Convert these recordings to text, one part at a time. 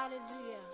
Hallelujah.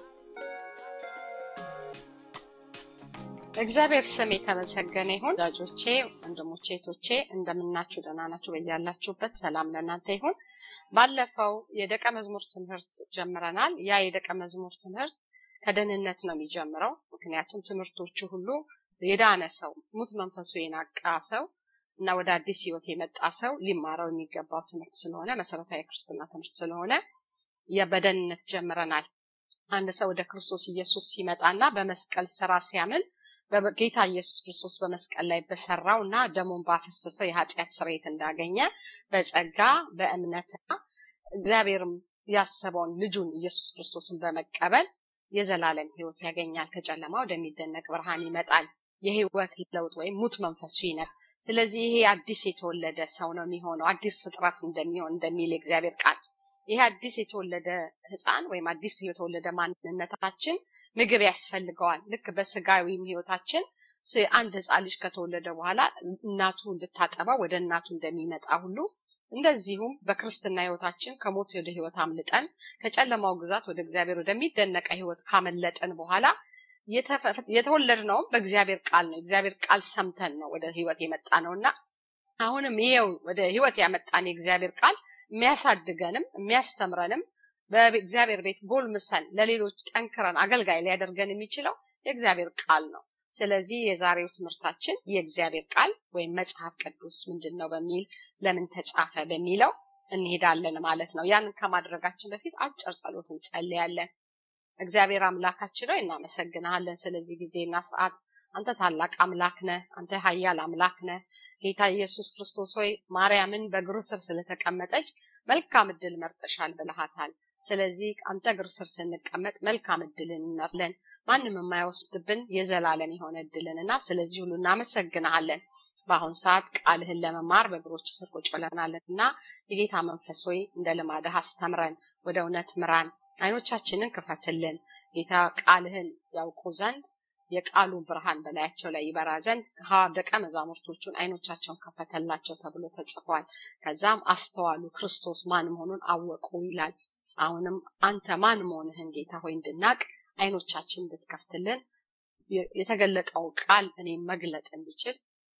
እግዚአብሔር ስም የተመሰገነ ይሁን። ወዳጆቼ፣ ወንድሞቼ፣ እህቶቼ እንደምናችሁ ደህና ናችሁ? በያላችሁበት ሰላም ለእናንተ ይሁን። ባለፈው የደቀ መዝሙር ትምህርት ጀምረናል። ያ የደቀ መዝሙር ትምህርት ከደህንነት ነው የሚጀምረው። ምክንያቱም ትምህርቶቹ ሁሉ የዳነ ሰው፣ ሙት መንፈሱ የናቃ ሰው እና ወደ አዲስ ህይወት የመጣ ሰው ሊማረው የሚገባው ትምህርት ስለሆነ መሰረታዊ ክርስትና ትምህርት ስለሆነ በደህንነት ጀምረናል። አንድ ሰው ወደ ክርስቶስ ኢየሱስ ሲመጣና በመስቀል ስራ ሲያምን ጌታ ኢየሱስ ክርስቶስ በመስቀል ላይ በሰራው እና ደሙን ባፈሰሰው የኃጢአት ስርየት እንዳገኘ በጸጋ በእምነትና እግዚአብሔርም ያሰበውን ልጁን ኢየሱስ ክርስቶስን በመቀበል የዘላለም ህይወት ያገኛል። ከጨለማ ወደሚደነቅ ብርሃን ይመጣል። የህይወት ለውጥ ወይም ሙት መንፈሱ ይነቅ። ስለዚህ ይሄ አዲስ የተወለደ ሰው ነው የሚሆነው፣ አዲስ ፍጥረት እንደሚሆን እንደሚል የእግዚአብሔር ቃል። ይሄ አዲስ የተወለደ ህፃን ወይም አዲስ የተወለደ ማንነታችን ምግብ ያስፈልገዋል። ልክ በስጋዊም ህይወታችን አንድ ህፃን ልጅ ከተወለደ በኋላ እናቱ እንድታጠባ ወደ እናቱ እንደሚመጣ ሁሉ እንደዚሁም በክርስትና ህይወታችን ከሞት ወደ ህይወት አምልጠን ከጨለማው ግዛት ወደ እግዚአብሔር ወደሚደነቀ ህይወት ካመለጠን በኋላ የተወለድነውም በእግዚአብሔር ቃል ነው። እግዚአብሔር ቃል ሰምተን ነው ወደ ህይወት የመጣ ነው እና አሁንም ይሄው ወደ ህይወት ያመጣን የእግዚአብሔር ቃል የሚያሳድገንም የሚያስተምረንም በእግዚአብሔር ቤት ጎልምሰን ለሌሎች ጠንክረን አገልጋይ ሊያደርገን የሚችለው የእግዚአብሔር ቃል ነው። ስለዚህ የዛሬው ትምህርታችን የእግዚአብሔር ቃል ወይም መጽሐፍ ቅዱስ ምንድን ነው በሚል ለምን ተጻፈ በሚለው እንሄዳለን ማለት ነው። ያንን ከማድረጋችን በፊት አጭር ጸሎት እንጸልያለን። እግዚአብሔር አምላካችን ሆይ እናመሰግንሃለን ስለዚህ ጊዜና ሰዓት። አንተ ታላቅ አምላክ ነህ። አንተ ኃያል አምላክ ነህ። ጌታ ኢየሱስ ክርስቶስ ሆይ ማርያምን በእግሩ ስር ስለተቀመጠች መልካም እድል መርጠሻል ብለሃታል። ስለዚህ አንተ እግር ስር ስንቀመጥ መልካም እድልን እንመርለን ማንም የማይወስድብን የዘላለም የሆነ እድልን እና ስለዚህ ሁሉ እናመሰግንሃለን። በአሁን ሰዓት ቃልህን ለመማር በእግሮች ስር ቁጭ ብለናለን እና የጌታ መንፈስ ሆይ እንደ ልማድህ አስተምረን፣ ወደ እውነት ምራን፣ አይኖቻችንን ክፈትልን። ጌታ ቃልህን ያውቁ ዘንድ የቃሉ ብርሃን በላያቸው ላይ ይበራ ዘንድ ደቀ መዛሙርቶቹን አይኖቻቸውን ከፈተላቸው ተብሎ ተጽፏል። ከዛም አስተዋሉ፣ ክርስቶስ ማን መሆኑን አወቁ ይላል። አሁንም አንተ ማን መሆንህን ጌታ ሆይ እንድናቅ አይኖቻችን እንድትከፍትልን የተገለጠው ቃል እኔም መግለጥ እንድችል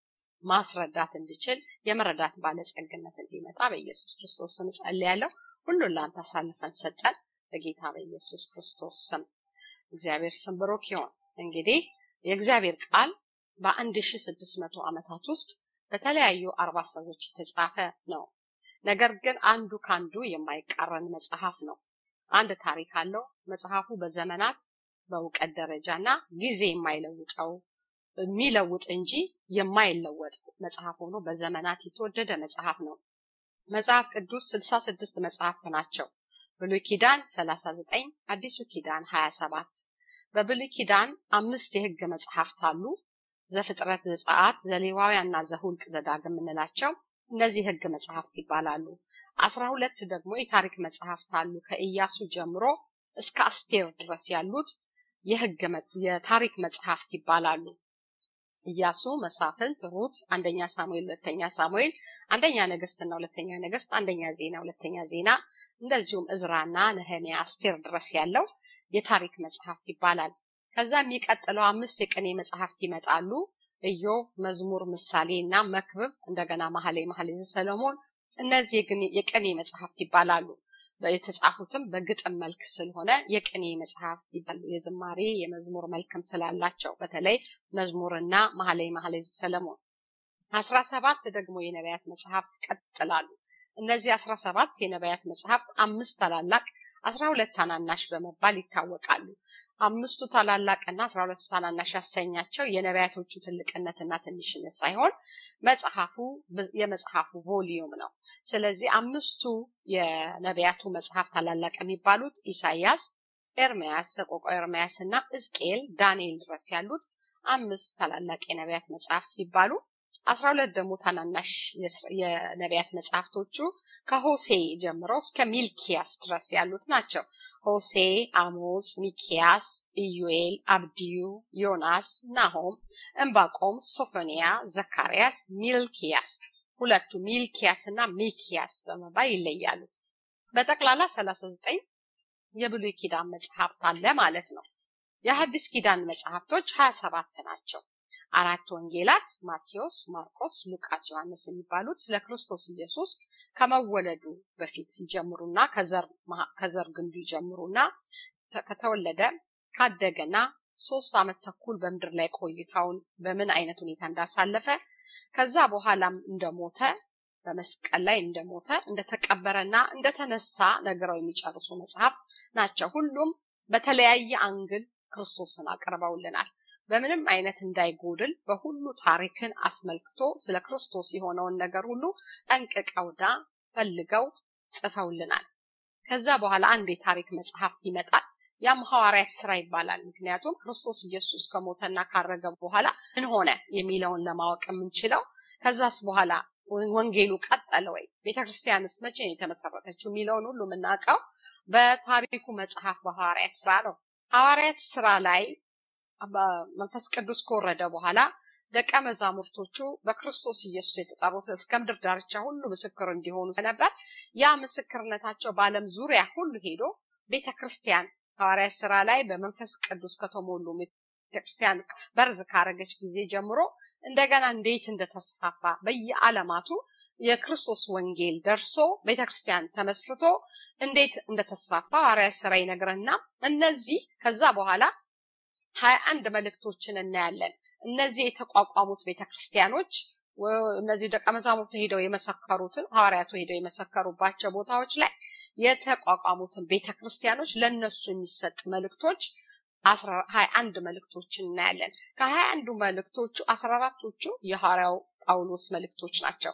ማስረዳት እንድችል የመረዳት ባለጸግነት እንዲመጣ በኢየሱስ ክርስቶስ ስም ጸልያለሁ። ሁሉን ለአንተ አሳልፈን ሰጠን በጌታ በኢየሱስ ክርስቶስ ስም። እግዚአብሔር ስም ብሩክ ይሁን። እንግዲህ የእግዚአብሔር ቃል በአንድ ሺ ስድስት መቶ ዓመታት ውስጥ በተለያዩ አርባ ሰዎች የተጻፈ ነው። ነገር ግን አንዱ ካንዱ የማይቃረን መጽሐፍ ነው። አንድ ታሪክ አለው። መጽሐፉ በዘመናት በእውቀት ደረጃ እና ጊዜ የማይለውጠው የሚለውጥ እንጂ የማይለወጥ መጽሐፍ ሆኖ በዘመናት የተወደደ መጽሐፍ ነው። መጽሐፍ ቅዱስ ስልሳ ስድስት መጽሐፍት ናቸው። ብሉይ ኪዳን ሰላሳ ዘጠኝ አዲሱ ኪዳን ሀያ ሰባት በብሉይ ኪዳን አምስት የህግ መጽሐፍት አሉ። ዘፍጥረት፣ ዘጸአት፣ ዘሌዋውያንና ዘሁልቅ ዘዳግም የምንላቸው እነዚህ ህግ መጽሐፍት ይባላሉ። አስራ ሁለት ደግሞ የታሪክ መጽሐፍት አሉ። ከኢያሱ ጀምሮ እስከ አስቴር ድረስ ያሉት የህግ የታሪክ መጽሐፍት ይባላሉ። ኢያሱ፣ መሳፍንት፣ ሩት፣ አንደኛ ሳሙኤል፣ ሁለተኛ ሳሙኤል፣ አንደኛ ነገስትና ሁለተኛ ነገስት፣ አንደኛ ዜና፣ ሁለተኛ ዜና እንደዚሁም እዝራና ነህሚያ፣ አስቴር ድረስ ያለው የታሪክ መጽሐፍት ይባላል። ከዛ የሚቀጥለው አምስት የቅኔ መጽሐፍት ይመጣሉ። ኢዮብ፣ መዝሙር፣ ምሳሌ እና መክብብ እንደገና መኃልየ መኃልየ ሰሎሞን እነዚህ የቅኔ መጽሐፍት ይባላሉ። የተጻፉትም በግጥም መልክ ስለሆነ የቅኔ መጽሐፍት ይባላሉ። የዝማሬ የመዝሙር መልክም ስላላቸው በተለይ መዝሙርና መኃልየ መኃልየ ሰሎሞን። አስራ ሰባት ደግሞ የነቢያት መጽሐፍት ይቀጥላሉ። እነዚህ አስራ ሰባት የነቢያት መጽሐፍት አምስት ታላላቅ አስራ ሁለት ታናናሽ በመባል ይታወቃሉ። አምስቱ ታላላቅና አስራ ሁለቱ ታናናሽ ያሰኛቸው የነቢያቶቹ ትልቅነትና ትንሽነት ሳይሆን መጽሐፉ የመጽሐፉ ቮሊዩም ነው። ስለዚህ አምስቱ የነቢያቱ መጽሐፍ ታላላቅ የሚባሉት ኢሳይያስ፣ ኤርሚያስ፣ ሰቆቃ ኤርሚያስ እና ሕዝቅኤል፣ ዳንኤል ድረስ ያሉት አምስት ታላላቅ የነቢያት መጽሐፍ ሲባሉ አስራ ሁለት ደግሞ ታናናሽ የነቢያት መጽሐፍቶቹ ከሆሴ ጀምሮ እስከ ሚልኪያስ ድረስ ያሉት ናቸው። ሆሴ፣ አሞጽ፣ ሚኪያስ፣ ኢዩኤል፣ አብድዩ፣ ዮናስ፣ ናሆም፣ እንባቆም፣ ሶፎንያ፣ ዘካርያስ፣ ሚልኪያስ ሁለቱ ሚልኪያስ እና ሚኪያስ በመባል ይለያሉ። በጠቅላላ ሰላሳ ዘጠኝ የብሉይ ኪዳን መጽሐፍት አለ ማለት ነው። የሐዲስ ኪዳን መጽሐፍቶች ሀያ ሰባት ናቸው። አራት ወንጌላት ማቴዎስ፣ ማርቆስ፣ ሉቃስ፣ ዮሐንስ የሚባሉት ስለ ክርስቶስ ኢየሱስ ከመወለዱ በፊት ይጀምሩና ከዘር ግንዱ ይጀምሩና ከተወለደ ካደገና ሶስት ዓመት ተኩል በምድር ላይ ቆይታውን በምን አይነት ሁኔታ እንዳሳለፈ ከዛ በኋላም እንደሞተ በመስቀል ላይ እንደሞተ እንደተቀበረና እንደተነሳ ነግረው የሚጨርሱ መጽሐፍ ናቸው። ሁሉም በተለያየ አንግል ክርስቶስን አቅርበውልናል። በምንም አይነት እንዳይጎድል በሁሉ ታሪክን አስመልክቶ ስለ ክርስቶስ የሆነውን ነገር ሁሉ ጠንቅቀውና ፈልገው ጽፈውልናል። ከዛ በኋላ አንድ የታሪክ መጽሐፍት ይመጣል። ያም ሐዋርያት ስራ ይባላል። ምክንያቱም ክርስቶስ ኢየሱስ ከሞተና ካረገ በኋላ ምን ሆነ የሚለውን ለማወቅ የምንችለው ከዛስ በኋላ ወንጌሉ ቀጠለ ወይ፣ ቤተክርስቲያንስ መቼ ነው የተመሰረተችው የሚለውን ሁሉ የምናውቀው በታሪኩ መጽሐፍ በሐዋርያት ስራ ነው። ሐዋርያት ስራ ላይ መንፈስ ቅዱስ ከወረደ በኋላ ደቀ መዛሙርቶቹ በክርስቶስ ኢየሱስ የተጠሩት እስከ ምድር ዳርቻ ሁሉ ምስክር እንዲሆኑ ነበር። ያ ምስክርነታቸው በዓለም ዙሪያ ሁሉ ሄዶ ቤተ ክርስቲያን ሐዋርያት ስራ ላይ በመንፈስ ቅዱስ ከተሞሉ ቤተክርስቲያን በርዝ ካረገች ጊዜ ጀምሮ እንደገና እንዴት እንደተስፋፋ በየዓለማቱ የክርስቶስ ወንጌል ደርሶ ቤተክርስቲያን ተመስርቶ እንዴት እንደተስፋፋ ሐዋርያት ስራ ይነግረና እነዚህ ከዛ በኋላ ሀያ አንድ መልእክቶችን እናያለን። እነዚህ የተቋቋሙት ቤተክርስቲያኖች እነዚህ ደቀ መዛሙርቱ ሄደው የመሰከሩትን ሐዋርያቱ ሄደው የመሰከሩባቸው ቦታዎች ላይ የተቋቋሙትን ቤተክርስቲያኖች ለነሱ የሚሰጥ መልእክቶች ሀያ አንድ መልእክቶችን እናያለን። ከሀያ አንዱ መልእክቶቹ አስራ አራቶቹ የሐዋርያው ጳውሎስ መልእክቶች ናቸው።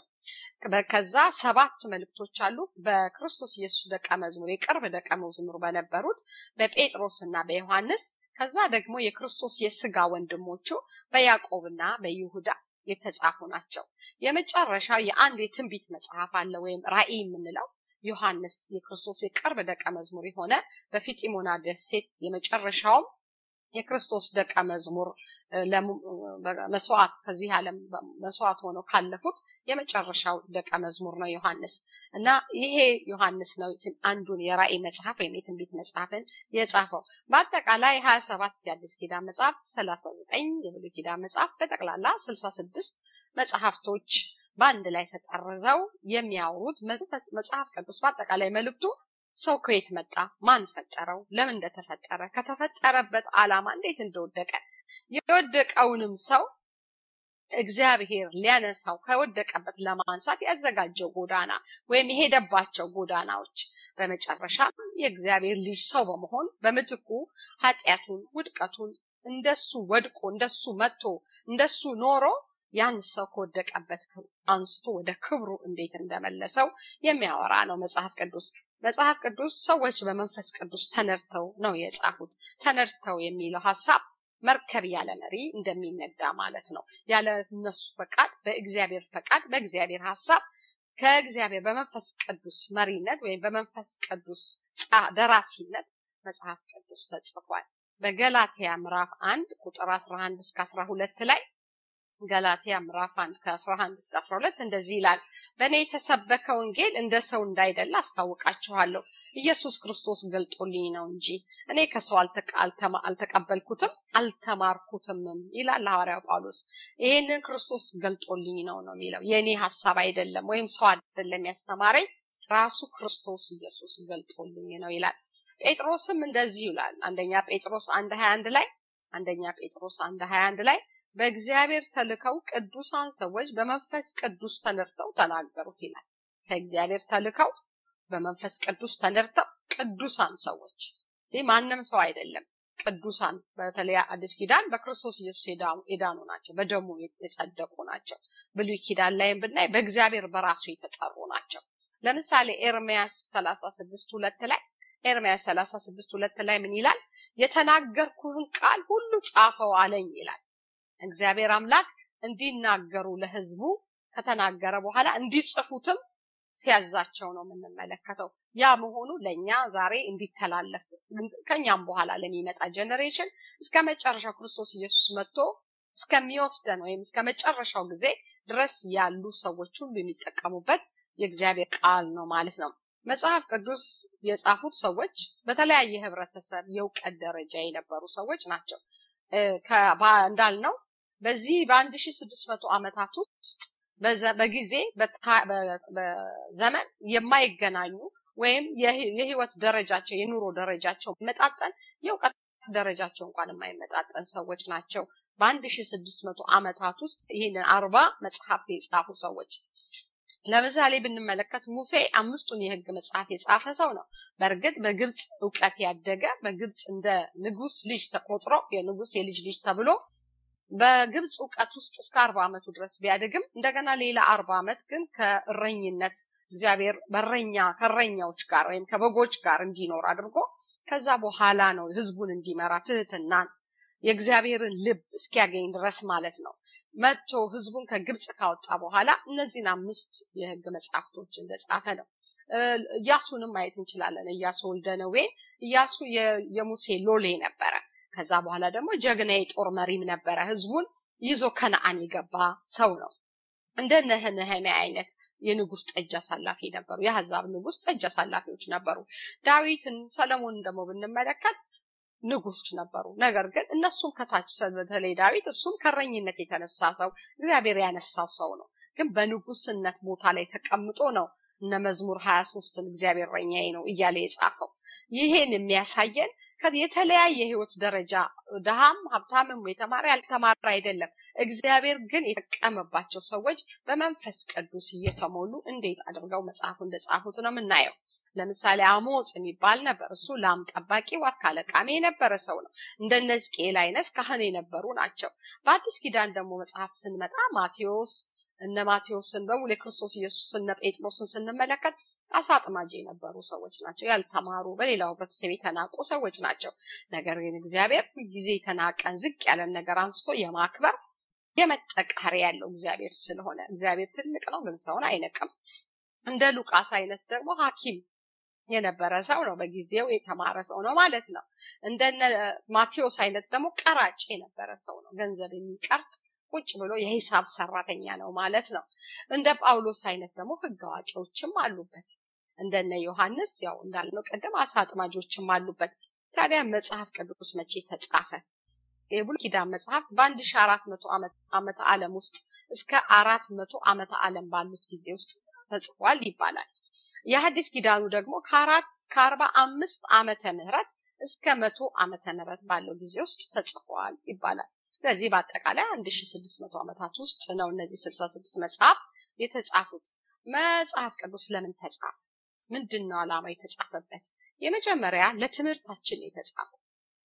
ከዛ ሰባት መልእክቶች አሉ በክርስቶስ ኢየሱስ ደቀ መዝሙር የቅርብ ደቀ መዝሙር በነበሩት በጴጥሮስ እና በዮሐንስ ከዛ ደግሞ የክርስቶስ የስጋ ወንድሞቹ በያዕቆብና በይሁዳ የተጻፉ ናቸው። የመጨረሻው የአንድ የትንቢት መጽሐፍ አለ ወይም ራእይ የምንለው ዮሐንስ የክርስቶስ የቅርብ ደቀ መዝሙር የሆነ በፊጢሞና ደሴት የመጨረሻውም የክርስቶስ ደቀ መዝሙር መስዋዕት ከዚህ ዓለም መስዋዕት ሆነው ካለፉት የመጨረሻው ደቀ መዝሙር ነው ዮሐንስ እና ይሄ ዮሐንስ ነው አንዱን የራእይ መጽሐፍ ወይም የትንቢት መጽሐፍን የጻፈው። በአጠቃላይ ሀያ ሰባት የአዲስ ኪዳን መጽሐፍ፣ ሰላሳ ዘጠኝ የብሉይ ኪዳን መጽሐፍ በጠቅላላ ስልሳ ስድስት መጽሐፍቶች በአንድ ላይ ተጠርዘው የሚያወሩት መጽሐፍ ቅዱስ በአጠቃላይ መልእክቱ ሰው ከየት መጣ፣ ማን ፈጠረው፣ ለምን እንደተፈጠረ፣ ከተፈጠረበት ዓላማ እንዴት እንደወደቀ የወደቀውንም ሰው እግዚአብሔር ሊያነሳው ከወደቀበት ለማንሳት ያዘጋጀው ጎዳና ወይም የሄደባቸው ጎዳናዎች በመጨረሻ የእግዚአብሔር ልጅ ሰው በመሆን በምትኩ ኃጢአቱን፣ ውድቀቱን እንደሱ ወድቆ እንደሱ መጥቶ እንደሱ ኖሮ ያን ሰው ከወደቀበት አንስቶ ወደ ክብሩ እንዴት እንደመለሰው የሚያወራ ነው መጽሐፍ ቅዱስ። መጽሐፍ ቅዱስ ሰዎች በመንፈስ ቅዱስ ተነድተው ነው የጻፉት። ተነድተው የሚለው ሀሳብ መርከብ ያለ መሪ እንደሚነዳ ማለት ነው። ያለ እነሱ ፈቃድ፣ በእግዚአብሔር ፈቃድ፣ በእግዚአብሔር ሀሳብ ከእግዚአብሔር በመንፈስ ቅዱስ መሪነት ወይም በመንፈስ ቅዱስ ደራሲነት መጽሐፍ ቅዱስ ተጽፏል። በገላትያ ምዕራፍ አንድ ቁጥር 11 እስከ 12 ላይ ገላትያ ምዕራፍ 1 ከ11 እስከ 12 እንደዚህ ይላል። በእኔ የተሰበከ ወንጌል እንደ ሰው እንዳይደለ አስታውቃችኋለሁ። ኢየሱስ ክርስቶስ ገልጦልኝ ነው እንጂ እኔ ከሰው አልተቀበልኩትም አልተማርኩትምም ይላል ሐዋርያው ጳውሎስ። ይሄንን ክርስቶስ ገልጦልኝ ነው ነው የሚለው የእኔ ሀሳብ አይደለም፣ ወይም ሰው አይደለም ያስተማረኝ ራሱ ክርስቶስ ኢየሱስ ገልጦልኝ ነው ይላል። ጴጥሮስም እንደዚህ ይላል። አንደኛ ጴጥሮስ አንድ ሀያ አንድ ላይ አንደኛ ጴጥሮስ አንድ ሀያ አንድ ላይ በእግዚአብሔር ተልከው ቅዱሳን ሰዎች በመንፈስ ቅዱስ ተነድተው ተናገሩት ይላል። ከእግዚአብሔር ተልከው በመንፈስ ቅዱስ ተነድተው ቅዱሳን ሰዎች ማንም ሰው አይደለም። ቅዱሳን በተለይ አዲስ ኪዳን በክርስቶስ ኢየሱስ የዳኑ ናቸው፣ በደሙ የጸደቁ ናቸው። ብሉይ ኪዳን ላይም ብናይ በእግዚአብሔር በራሱ የተጠሩ ናቸው። ለምሳሌ ኤርሚያስ ሰላሳ ስድስት ሁለት ላይ ኤርሚያስ ሰላሳ ስድስት ሁለት ላይ ምን ይላል? የተናገርኩህን ቃል ሁሉ ጻፈው አለኝ ይላል። እግዚአብሔር አምላክ እንዲናገሩ ለሕዝቡ ከተናገረ በኋላ እንዲጽፉትም ሲያዛቸው ነው የምንመለከተው። ያ መሆኑ ለእኛ ዛሬ እንዲተላለፍ ከኛም በኋላ ለሚመጣ ጀኔሬሽን እስከ መጨረሻው ክርስቶስ ኢየሱስ መጥቶ እስከሚወስደን ወይም እስከ መጨረሻው ጊዜ ድረስ ያሉ ሰዎች ሁሉ የሚጠቀሙበት የእግዚአብሔር ቃል ነው ማለት ነው። መጽሐፍ ቅዱስ የጻፉት ሰዎች በተለያየ ህብረተሰብ የእውቀት ደረጃ የነበሩ ሰዎች ናቸው። እንዳልነው በዚህ በአንድ ሺ ስድስት መቶ ዓመታት ውስጥ በጊዜ በዘመን የማይገናኙ ወይም የህይወት ደረጃቸው የኑሮ ደረጃቸው መጣጠን የእውቀት ደረጃቸው እንኳን የማይመጣጠን ሰዎች ናቸው። በአንድ ሺ ስድስት መቶ ዓመታት ውስጥ ይህንን አርባ መጽሐፍት የጻፉ ሰዎች ለምሳሌ ብንመለከት ሙሴ አምስቱን የህግ መጽሐፍ የጻፈ ሰው ነው። በእርግጥ በግብፅ እውቀት ያደገ በግብፅ እንደ ንጉስ ልጅ ተቆጥሮ የንጉስ የልጅ ልጅ ተብሎ በግብፅ እውቀት ውስጥ እስከ አርባ ዓመቱ ድረስ ቢያድግም እንደገና ሌላ አርባ ዓመት ግን ከእረኝነት እግዚአብሔር በረኛ ከእረኛዎች ጋር ወይም ከበጎች ጋር እንዲኖር አድርጎ ከዛ በኋላ ነው ህዝቡን እንዲመራ ትህትናን የእግዚአብሔርን ልብ እስኪያገኝ ድረስ ማለት ነው መጥቶ ህዝቡን ከግብፅ ካወጣ በኋላ እነዚህን አምስት የህግ መጽሐፍቶች እንደጻፈ ነው። እያሱንም ማየት እንችላለን። እያሱ ወልደ ነዌ እያሱ የሙሴ ሎሌ ነበረ። ከዛ በኋላ ደግሞ ጀግና የጦር መሪም ነበረ። ህዝቡን ይዞ ከነአን የገባ ሰው ነው። እንደ ነህምያ አይነት የንጉስ ጠጅ አሳላፊ ነበሩ። የአሕዛብ ንጉስ ጠጅ አሳላፊዎች ነበሩ። ዳዊትን፣ ሰለሞንን ደግሞ ብንመለከት ንጉስ ነበሩ። ነገር ግን እነሱም ከታች በተለይ ዳዊት እሱም ከረኝነት የተነሳ ሰው እግዚአብሔር ያነሳው ሰው ነው። ግን በንጉስነት ቦታ ላይ ተቀምጦ ነው እነ መዝሙር ሀያ ሶስትን እግዚአብሔር ረኛዬ ነው እያለ የጻፈው። ይሄን የሚያሳየን የተለያየ ህይወት ደረጃ ድሃም ሀብታምም የተማረ ያልተማረ አይደለም። እግዚአብሔር ግን የተጠቀመባቸው ሰዎች በመንፈስ ቅዱስ እየተሞሉ እንዴት አድርገው መጽሐፉ እንደጻፉት ነው የምናየው። ለምሳሌ አሞጽ የሚባል ነበር። እሱ ላም ጠባቂ ዋርካ ለቃሚ የነበረ ሰው ነው። እንደነ ሕዝቅኤል አይነት ካህን የነበሩ ናቸው። በአዲስ ኪዳን ደግሞ መጽሐፍ ስንመጣ ማቴዎስ እነ ማቴዎስን በሙሉ የክርስቶስ ኢየሱስ እነ ጴጥሮስን ስንመለከት አሳ አጥማጅ የነበሩ ሰዎች ናቸው። ያልተማሩ በሌላው ህብረተሰብ የተናቁ ሰዎች ናቸው። ነገር ግን እግዚአብሔር ጊዜ የተናቀን ዝቅ ያለን ነገር አንስቶ የማክበር የመጠቃሪ ያለው እግዚአብሔር ስለሆነ እግዚአብሔር ትልቅ ነው፣ ግን ሰውን አይነቅም። እንደ ሉቃስ አይነት ደግሞ ሐኪም የነበረ ሰው ነው። በጊዜው የተማረ ሰው ነው ማለት ነው። እንደነ ማቴዎስ አይነት ደግሞ ቀራጭ የነበረ ሰው ነው። ገንዘብ የሚቀርጥ ቁጭ ብሎ የሂሳብ ሰራተኛ ነው ማለት ነው። እንደ ጳውሎስ አይነት ደግሞ ህግ አዋቂዎችም አሉበት። እንደነ ዮሐንስ ያው እንዳልነው ቀደም አሳ አጥማጆችም አሉበት። ታዲያ መጽሐፍ ቅዱስ መቼ ተጻፈ? የብሉይ ኪዳን መጽሐፍት በአንድ ሺ አራት መቶ ዓመተ ዓለም ውስጥ እስከ አራት መቶ ዓመተ ዓለም ባሉት ጊዜ ውስጥ ተጽፏል ይባላል። የሐዲስ ኪዳኑ ደግሞ ከአራት ከአርባ አምስት ዓመተ ምህረት እስከ መቶ ዓመተ ምህረት ባለው ጊዜ ውስጥ ተጽፏል ይባላል። ስለዚህ በአጠቃላይ አንድ ሺ ስድስት መቶ ዓመታት ውስጥ ነው እነዚህ ስልሳ ስድስት መጽሐፍ የተጻፉት። መጽሐፍ ቅዱስ ለምን ተጻፈ? ምንድን ነው ዓላማ የተጻፈበት? የመጀመሪያ ለትምህርታችን የተጻፈው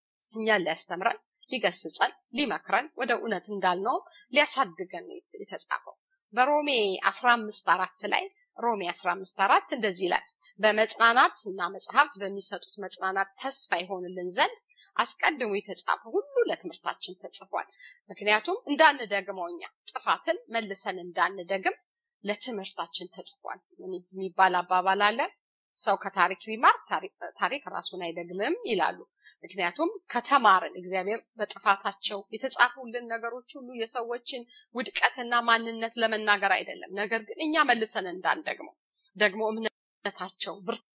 እኛን ሊያስተምረን፣ ሊገስጸን፣ ሊመክረን ወደ እውነት እንዳልነው ሊያሳድገን የተጻፈው በሮሜ አስራ አምስት አራት ላይ ሮሜ 15 አራት እንደዚህ ይላል በመጽናናት እና መጽሐፍት በሚሰጡት መጽናናት ተስፋ ይሆንልን ዘንድ አስቀድሞ የተጻፈ ሁሉ ለትምህርታችን ተጽፏል። ምክንያቱም እንዳንደግመው እኛ ጥፋትን መልሰን እንዳንደግም ለትምህርታችን ተጽፏል የሚባል አባባል አለ። ሰው ከታሪክ ቢማር ታሪክ ራሱን አይደግምም ይላሉ። ምክንያቱም ከተማርን እግዚአብሔር በጥፋታቸው የተጻፉልን ነገሮች ሁሉ የሰዎችን ውድቀትና ማንነት ለመናገር አይደለም። ነገር ግን እኛ መልሰን እንዳንደግመው ደግሞ እምነታቸው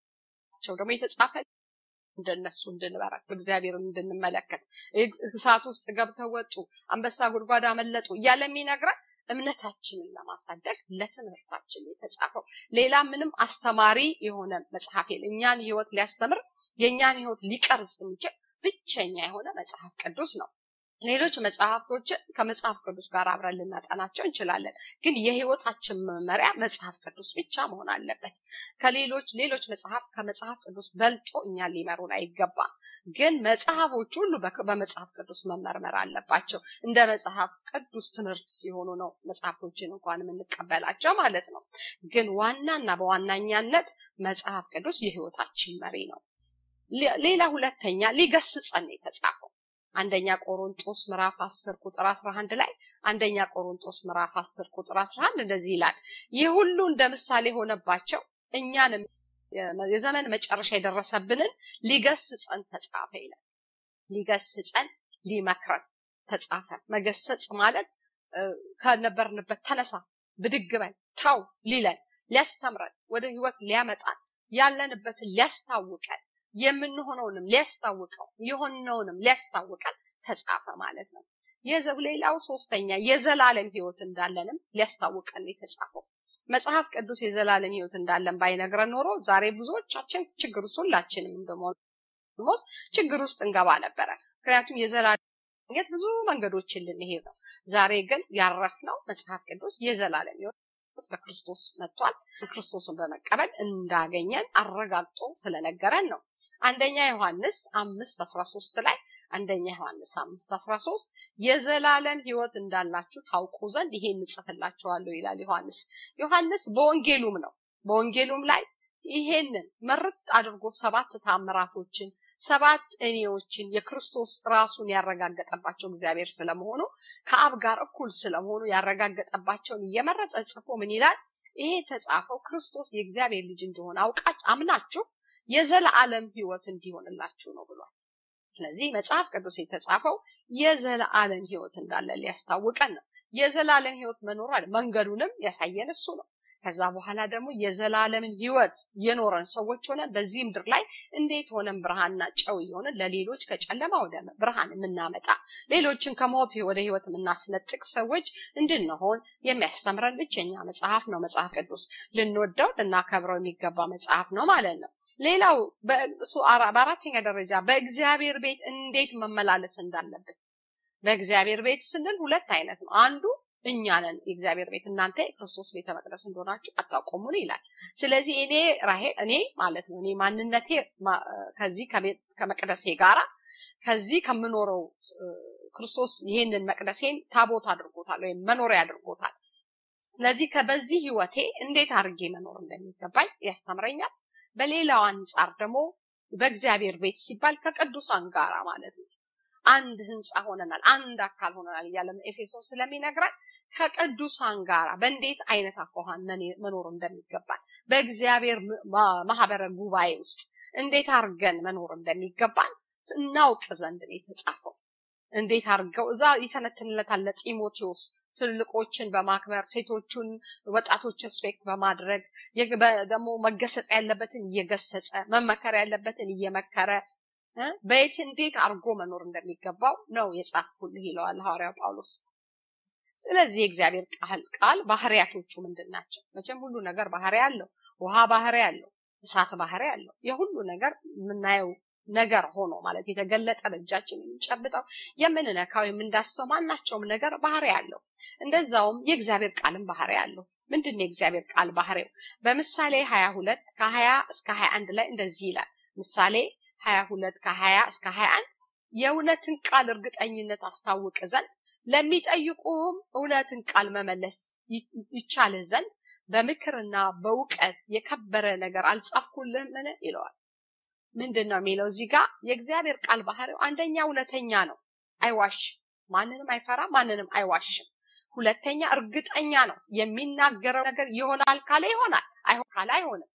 ብርታቸው ደግሞ የተጻፈ እንደነሱ እንድንበረክ በእግዚአብሔር እንድንመለከት እሳት ውስጥ ገብተው ወጡ፣ አንበሳ ጉድጓድ አመለጡ እያለ የሚነግረን እምነታችንን ለማሳደግ ለትምህርታችን የተጻፈው ሌላ ምንም አስተማሪ የሆነ መጽሐፍ የለ። እኛን ህይወት ሊያስተምር የእኛን ህይወት ሊቀርጽ የሚችል ብቸኛ የሆነ መጽሐፍ ቅዱስ ነው። ሌሎች መጽሐፍቶችን ከመጽሐፍ ቅዱስ ጋር አብረን ልናጠናቸው እንችላለን። ግን የህይወታችን መመሪያ መጽሐፍ ቅዱስ ብቻ መሆን አለበት። ከሌሎች ሌሎች መጽሐፍ ከመጽሐፍ ቅዱስ በልጦ እኛን ሊመሩን አይገባም። ግን መጽሐፎች ሁሉ በመጽሐፍ ቅዱስ መመርመር አለባቸው። እንደ መጽሐፍ ቅዱስ ትምህርት ሲሆኑ ነው መጽሐፍቶችን እንኳን የምንቀበላቸው ማለት ነው። ግን ዋናና በዋናኛነት መጽሐፍ ቅዱስ የህይወታችን መሪ ነው። ሌላ ሁለተኛ ሊገስጸን የተጻፈው አንደኛ ቆሮንጦስ ምዕራፍ 10 ቁጥር 11 ላይ አንደኛ ቆሮንጦስ ምዕራፍ 10 ቁጥር 11 እንደዚህ ይላል፣ ይህ ሁሉ እንደ ምሳሌ ሆነባቸው እኛንም የዘመን መጨረሻ የደረሰብንን ሊገስጸን ተጻፈ ይላል። ሊገስጸን ሊመክረን ተጻፈ። መገሰጽ ማለት ከነበርንበት ተነሳ፣ ብድግ በል፣ ተው ሊለን ሊያስተምረን ወደ ህይወት ሊያመጣን ያለንበትን ሊያስታውቀን የምንሆነውንም ሊያስታውቀው የሆነውንም ሊያስታውቀን ተጻፈ ማለት ነው። ሌላው ሶስተኛ የዘላለም ህይወት እንዳለንም ሊያስታውቀን የተጻፈው መጽሐፍ ቅዱስ የዘላለም ህይወት እንዳለን ባይነግረን ኖሮ ዛሬ ብዙዎቻችን ችግር ውስጥ ሁላችንም እንደሞስ ችግር ውስጥ እንገባ ነበረ። ምክንያቱም የዘላለም ህይወት ብዙ መንገዶችን ልንሄድ ነው። ዛሬ ግን ያረፍነው መጽሐፍ ቅዱስ የዘላለም ህይወት በክርስቶስ መጥቷል። ክርስቶስን በመቀበል እንዳገኘን አረጋግጦ ስለነገረን ነው። አንደኛ ዮሐንስ አምስት አስራ ሶስት ላይ አንደኛ ዮሐንስ አምስት አስራ ሶስት የዘላለም ህይወት እንዳላችሁ ታውቁ ዘንድ ይሄን እጽፍላችኋለሁ ይላል ዮሐንስ። ዮሐንስ በወንጌሉም ነው በወንጌሉም ላይ ይሄንን መርጥ አድርጎ ሰባት ታምራቶችን ሰባት እኔዎችን የክርስቶስ ራሱን ያረጋገጠባቸው እግዚአብሔር ስለመሆኑ ከአብ ጋር እኩል ስለመሆኑ ያረጋገጠባቸውን እየመረጠ ጽፎ ምን ይላል? ይሄ የተጻፈው ክርስቶስ የእግዚአብሔር ልጅ እንደሆነ አውቃችሁ አምናችሁ የዘላለም ህይወት እንዲሆንላችሁ ነው ብሏል። ስለዚህ መጽሐፍ ቅዱስ የተጻፈው የዘላለም ህይወት እንዳለ ሊያስታውቀን ነው። የዘላለም ህይወት መኖር አለ መንገዱንም ያሳየን እሱ ነው። ከዛ በኋላ ደግሞ የዘላለምን ህይወት የኖረን ሰዎች ሆነን በዚህ ምድር ላይ እንዴት ሆነን ብርሃንና ጨው የሆነን ለሌሎች ከጨለማ ወደ ብርሃን የምናመጣ ሌሎችን ከሞት ወደ ህይወት የምናስነጥቅ ሰዎች እንድንሆን የሚያስተምረን ብቸኛ መጽሐፍ ነው መጽሐፍ ቅዱስ። ልንወደው ልናከብረው የሚገባ መጽሐፍ ነው ማለት ነው። ሌላው በአራተኛ ደረጃ በእግዚአብሔር ቤት እንዴት መመላለስ እንዳለብን በእግዚአብሔር ቤት ስንል ሁለት አይነት ነው። አንዱ እኛ ነን የእግዚአብሔር ቤት እናንተ የክርስቶስ ቤተ መቅደስ እንደሆናችሁ አታውቁምን ይላል። ስለዚህ እኔ ራሄል እኔ ማለት ነው እኔ ማንነቴ ከዚህ ከመቅደሴ ጋራ ከዚህ ከምኖረው ክርስቶስ ይህንን መቅደሴን ታቦት አድርጎታል ወይም መኖሪያ አድርጎታል። ስለዚህ በዚህ ህይወቴ እንዴት አድርጌ መኖር እንደሚገባኝ ያስተምረኛል። በሌላው አንጻር ደግሞ በእግዚአብሔር ቤት ሲባል ከቅዱሳን ጋራ ማለት ነው አንድ ህንፃ ሆነናል፣ አንድ አካል ሆነናል እያለ ኤፌሶን ስለሚነግረን ከቅዱሳን ጋራ በእንዴት አይነት አኳኋን መኖር እንደሚገባን በእግዚአብሔር ማህበረ ጉባኤ ውስጥ እንዴት አድርገን መኖር እንደሚገባን እናውቅ ዘንድ ነው የተጻፈው። እንዴት አድርገው እዛ ይተነትንለታል ለጢሞቴዎስ ትልቆችን በማክበር ሴቶቹን ወጣቶችን ሪስፔክት በማድረግ ደግሞ መገሰጽ ያለበትን እየገሰጸ መመከር ያለበትን እየመከረ በየት እንዴት አድርጎ መኖር እንደሚገባው ነው የጻፍኩልህ ይለዋል ሐዋርያው ጳውሎስ። ስለዚህ የእግዚአብሔር ቃል ቃል ባህሪያቶቹ ምንድን ናቸው? መቼም ሁሉ ነገር ባህሪ አለው። ውሃ ባህሪ አለው፣ እሳት ባህሪ አለው። የሁሉ ነገር የምናየው ነገር ሆኖ ማለት የተገለጠ በእጃችን የምንጨብጠው የምንነካው የምንዳስሰው ማናቸውም ነገር ባህሪ አለው። እንደዛውም የእግዚአብሔር ቃልም ባህሪ አለው። ምንድን ነው የእግዚአብሔር ቃል ባህሪው? በምሳሌ ሀያ ሁለት ከሀያ እስከ ሀያ አንድ ላይ እንደዚህ ይላል። ምሳሌ ሀያ ሁለት ከሀያ እስከ ሀያ አንድ የእውነትን ቃል እርግጠኝነት አስታውቅ ዘንድ ለሚጠይቁህም እውነትን ቃል መመለስ ይቻልህ ዘንድ በምክርና በእውቀት የከበረ ነገር አልጻፍኩልህምን ይለዋል። ምንድን ነው የሚለው እዚህ ጋር የእግዚአብሔር ቃል ባህሪው አንደኛ እውነተኛ ነው፣ አይዋሽም። ማንንም አይፈራም፣ ማንንም አይዋሽም። ሁለተኛ እርግጠኛ ነው። የሚናገረው ነገር ይሆናል ካለ ይሆናል፣ አይሆን ካለ አይሆንም።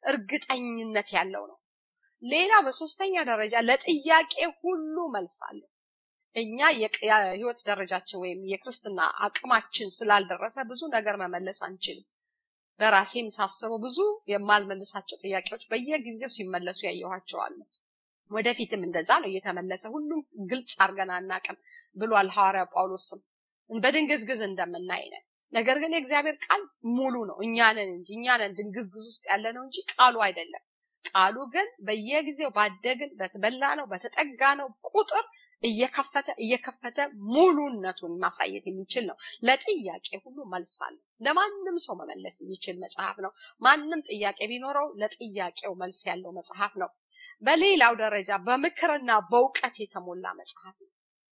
እርግጠኝነት ያለው ነው። ሌላ በሶስተኛ ደረጃ ለጥያቄ ሁሉ መልስ አለው። እኛ የህይወት ደረጃችን ወይም የክርስትና አቅማችን ስላልደረሰ ብዙ ነገር መመለስ አንችልም። በራሴም ሳስበው ብዙ የማልመልሳቸው ጥያቄዎች በየጊዜው ሲመለሱ ያየኋቸው አሉ። ወደፊትም እንደዛ ነው እየተመለሰ ሁሉም ግልጽ አድርገን አናቅም ብሏል ሐዋርያ ጳውሎስም በድንግዝግዝ እንደምናይ ነን። ነገር ግን የእግዚአብሔር ቃል ሙሉ ነው። እኛ ነን እንጂ እኛ ነን ድንግዝግዝ ውስጥ ያለ ነው እንጂ ቃሉ አይደለም። ቃሉ ግን በየጊዜው ባደግን በተበላ ነው በተጠጋ ነው ቁጥር እየከፈተ እየከፈተ ሙሉነቱን ማሳየት የሚችል ነው። ለጥያቄ ሁሉ መልስ አለው። ለማንም ሰው መመለስ የሚችል መጽሐፍ ነው። ማንም ጥያቄ ቢኖረው ለጥያቄው መልስ ያለው መጽሐፍ ነው። በሌላው ደረጃ በምክርና በእውቀት የተሞላ መጽሐፍ ነው።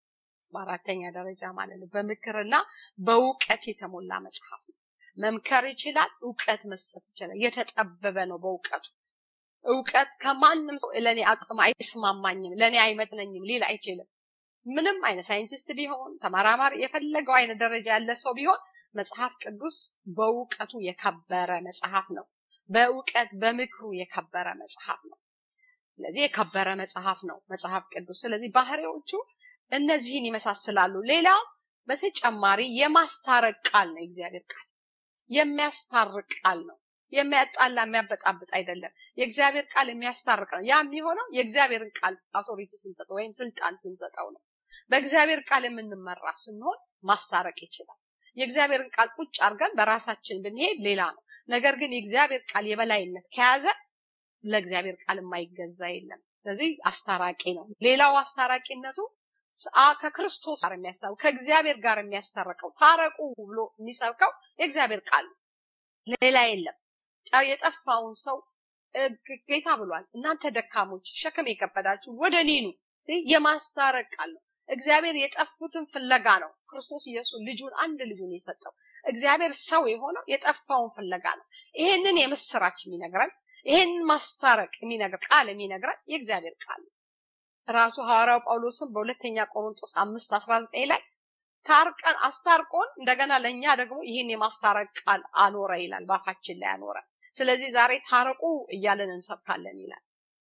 በአራተኛ ደረጃ ማለት ነው። በምክርና በእውቀት የተሞላ መጽሐፍ ነው። መምከር ይችላል። እውቀት መስጠት ይችላል። የተጠበበ ነው በእውቀቱ እውቀት ከማንም ሰው ለእኔ አቅም አይስማማኝም፣ ለእኔ አይመጥነኝም ሊል አይችልም። ምንም አይነት ሳይንቲስት ቢሆን ተመራማሪ፣ የፈለገው አይነት ደረጃ ያለ ሰው ቢሆን መጽሐፍ ቅዱስ በእውቀቱ የከበረ መጽሐፍ ነው። በእውቀት በምክሩ የከበረ መጽሐፍ ነው። ስለዚህ የከበረ መጽሐፍ ነው መጽሐፍ ቅዱስ። ስለዚህ ባህሪዎቹ እነዚህን ይመሳስላሉ። ሌላ በተጨማሪ የማስታረቅ ቃል ነው። የእግዚአብሔር ቃል የሚያስታርቅ ቃል ነው። የሚያጣላ የሚያበጣብጥ አይደለም። የእግዚአብሔር ቃል የሚያስታርቅ ነው። ያ የሚሆነው የእግዚአብሔርን ቃል አውቶሪቲ ስንሰጠው ወይም ስልጣን ስንሰጠው ነው። በእግዚአብሔር ቃል የምንመራ ስንሆን ማስታረቅ ይችላል። የእግዚአብሔርን ቃል ቁጭ አድርገን በራሳችን ብንሄድ ሌላ ነው። ነገር ግን የእግዚአብሔር ቃል የበላይነት ከያዘ ለእግዚአብሔር ቃል የማይገዛ የለም። ስለዚህ አስታራቂ ነው። ሌላው አስታራቂነቱ ከክርስቶስ ጋር የሚያስታርቀው ከእግዚአብሔር ጋር የሚያስታርቀው ታረቁ ብሎ የሚሰብከው የእግዚአብሔር ቃል ነው። ሌላ የለም። የጠፋውን ሰው ጌታ ብሏል። እናንተ ደካሞች ሸክም የከበዳችሁ ወደ እኔ ኑ። የማስታረቅ ቃል ነው። እግዚአብሔር የጠፉትን ፍለጋ ነው ክርስቶስ ኢየሱስ ልጁን አንድ ልጁን የሰጠው። እግዚአብሔር ሰው የሆነው የጠፋውን ፍለጋ ነው። ይሄንን የምስራች የሚነግረን ይሄንን ማስታረቅ የሚነግር ቃል የሚነግረን የእግዚአብሔር ቃል ነው። ራሱ ሐዋርያው ጳውሎስም በሁለተኛ ቆሮንቶስ አምስት አስራ ዘጠኝ ላይ ታርቀን አስታርቆን እንደገና ለእኛ ደግሞ ይህን የማስታረቅ ቃል አኖረ ይላል፣ ባፋችን ላይ አኖረ። ስለዚህ ዛሬ ታረቁ እያለን እንሰብካለን ይላል።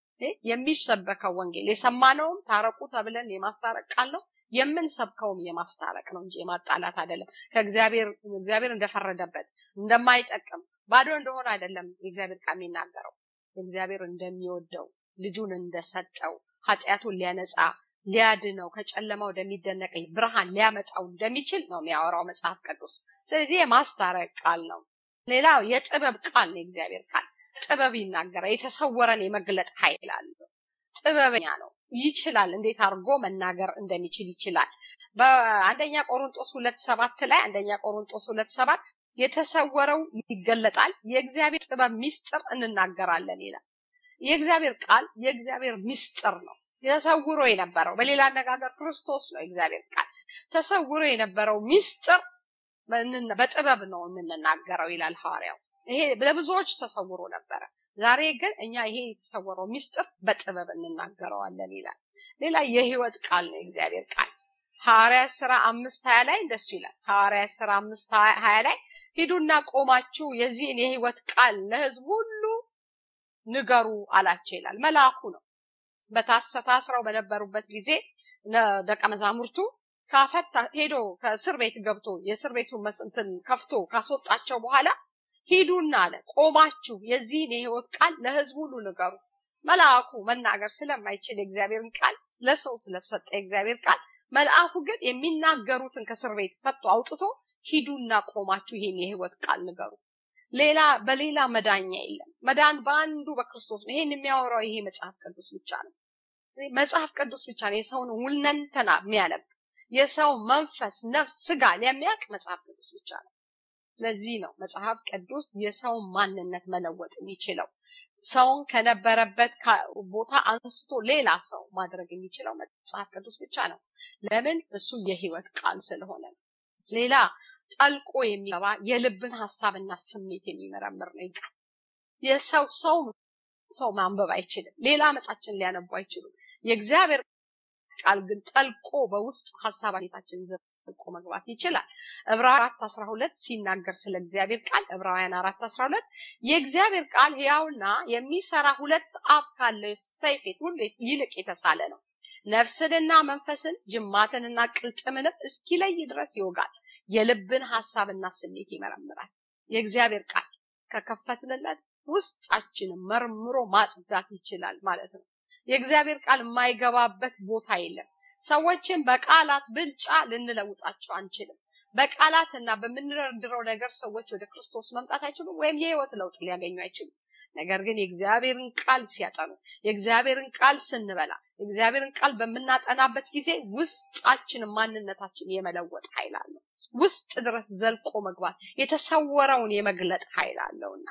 የሚሰበከው ወንጌል የሰማነውም ታረቁ ተብለን የማስታረቅ ቃል ነው። የምንሰብከውም የማስታረቅ ነው እንጂ የማጣላት አይደለም። ከእግዚአብሔር እግዚአብሔር እንደፈረደበት እንደማይጠቅም ባዶ እንደሆነ አይደለም የእግዚአብሔር ቃል የሚናገረው። እግዚአብሔር እንደሚወደው ልጁን እንደሰጠው ኃጢአቱን ሊያነጻ ሊያድነው ከጨለማ ወደሚደነቅ ብርሃን ሊያመጣው እንደሚችል ነው የሚያወራው መጽሐፍ ቅዱስ። ስለዚህ የማስታረቅ ቃል ነው። ሌላው የጥበብ ቃል ነው የእግዚአብሔር ቃል። ጥበብ ይናገራል። የተሰወረን የመግለጥ ኃይል አለው። ጥበበኛ ነው። ይችላል። እንዴት አድርጎ መናገር እንደሚችል ይችላል። በአንደኛ ቆሮንጦስ ሁለት ሰባት ላይ አንደኛ ቆሮንጦስ ሁለት ሰባት የተሰወረው ይገለጣል፣ የእግዚአብሔር ጥበብ ሚስጥር እንናገራለን ይላል። የእግዚአብሔር ቃል የእግዚአብሔር ሚስጥር ነው። ተሰውሮ የነበረው በሌላ አነጋገር ክርስቶስ ነው። የእግዚአብሔር ቃል ተሰውሮ የነበረው ሚስጥር በጥበብ ነው የምንናገረው ይላል ሐዋርያው። ይሄ ለብዙዎች ተሰውሮ ነበረ። ዛሬ ግን እኛ ይሄ የተሰወረው ሚስጥር በጥበብ እንናገረዋለን ይላል። ሌላ የህይወት ቃል ነው የእግዚአብሔር ቃል። ሐዋርያት ስራ አምስት ሀያ ላይ እንደሱ ይላል። ሐዋርያት ስራ አምስት ሀያ ላይ ሂዱና ቆማችሁ የዚህን የህይወት ቃል ለህዝብ ሁሉ ንገሩ አላቸው ይላል። መልአኩ ነው። በታስረው በነበሩበት ጊዜ ደቀ መዛሙርቱ ካፈታ ሄዶ ከእስር ቤት ገብቶ የእስር ቤቱን መስንትን ከፍቶ ካስወጣቸው በኋላ ሂዱና አለ ቆማችሁ የዚህን የህይወት ቃል ለህዝብ ሁሉ ንገሩ። መልአኩ መናገር ስለማይችል የእግዚአብሔርን ቃል ለሰው ስለተሰጠ የእግዚአብሔር ቃል መልአኩ ግን የሚናገሩትን ከእስር ቤት ፈቶ አውጥቶ ሂዱና ቆማችሁ ይህን የህይወት ቃል ንገሩ። ሌላ በሌላ መዳኛ የለም። መዳን በአንዱ በክርስቶስ ነው። ይሄን የሚያወራው ይሄ መጽሐፍ ቅዱስ ብቻ ነው። መጽሐፍ ቅዱስ ብቻ ነው የሰውን ሁለንተና የሚያነብ የሰው መንፈስ፣ ነፍስ፣ ስጋ ለሚያውቅ መጽሐፍ ቅዱስ ብቻ ነው። ለዚህ ነው መጽሐፍ ቅዱስ የሰውን ማንነት መለወጥ የሚችለው። ሰውን ከነበረበት ቦታ አንስቶ ሌላ ሰው ማድረግ የሚችለው መጽሐፍ ቅዱስ ብቻ ነው። ለምን? እሱ የህይወት ቃል ስለሆነ ነው። ሌላ ጠልቆ የሚገባ የልብን ሀሳብና ስሜት የሚመረምር ነው ቃል። የሰው ሰው ሰው ማንበብ አይችልም። ሌላ መጻችን ሊያነቡ አይችሉም። የእግዚአብሔር ቃል ግን ጠልቆ በውስጥ ሀሳብ ቤታችን ዘልቆ መግባት ይችላል። ዕብራውያን አራት አስራ ሁለት ሲናገር ስለ እግዚአብሔር ቃል ዕብራውያን አራት አስራ ሁለት የእግዚአብሔር ቃል ሕያውና የሚሰራ ሁለት አፍ ካለው ሰይፍ ሁሉ ይልቅ የተሳለ ነው ነፍስንና መንፈስን ጅማትንና ቅልጥምንም እስኪለይ ድረስ ይወጋል፣ የልብን ሀሳብና ስሜት ይመረምራል። የእግዚአብሔር ቃል ከከፈትንለት ውስጣችንን መርምሮ ማጽዳት ይችላል ማለት ነው። የእግዚአብሔር ቃል የማይገባበት ቦታ የለም። ሰዎችን በቃላት ብልጫ ልንለውጣቸው አንችልም። በቃላትና በምንደረድረው ነገር ሰዎች ወደ ክርስቶስ መምጣት አይችሉም፣ ወይም የህይወት ለውጥ ሊያገኙ አይችሉም። ነገር ግን የእግዚአብሔርን ቃል ሲያጠኑ፣ የእግዚአብሔርን ቃል ስንበላ፣ የእግዚአብሔርን ቃል በምናጠናበት ጊዜ ውስጣችን ማንነታችን የመለወጥ ኃይል አለው። ውስጥ ድረስ ዘልቆ መግባት የተሰወረውን የመግለጥ ኃይል አለውና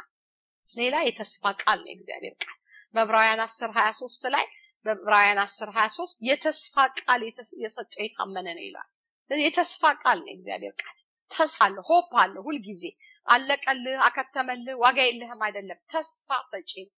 ሌላ የተስፋ ቃል ነው የእግዚአብሔር ቃል በዕብራውያን 10 23 ላይ በዕብራውያን 10 23 የተስፋ ቃል የሰጠው የታመነ ነው ይላል። የተስፋ ቃል ነው የእግዚአብሔር ቃል። ተስፋ አለ፣ ሆፕ አለ። ሁልጊዜ አለቀልህ፣ አከተመልህ፣ ዋጋ የለህም አይደለም። ተስፋ ሰጪ ነው።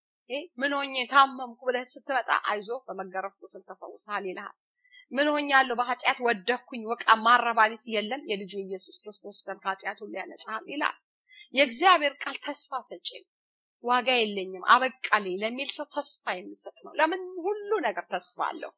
ምን ሆኜ ታመምኩ ብለህ ስትመጣ አይዞ በመገረፍ ቁስል ተፈውሰሃል ይልሃል። ምን ሆኛለሁ በኃጢአት ወደኩኝ ወቃ ማረባኒስ የለም የልጁ ኢየሱስ ክርስቶስ ደም ከኃጢአቱን ሊያነጻል ይላል። የእግዚአብሔር ቃል ተስፋ ሰጪ ነው። ዋጋ የለኝም አበቃልኝ ለሚል ሰው ተስፋ የሚሰጥ ነው። ለምን ሁሉ ነገር ተስፋ አለው።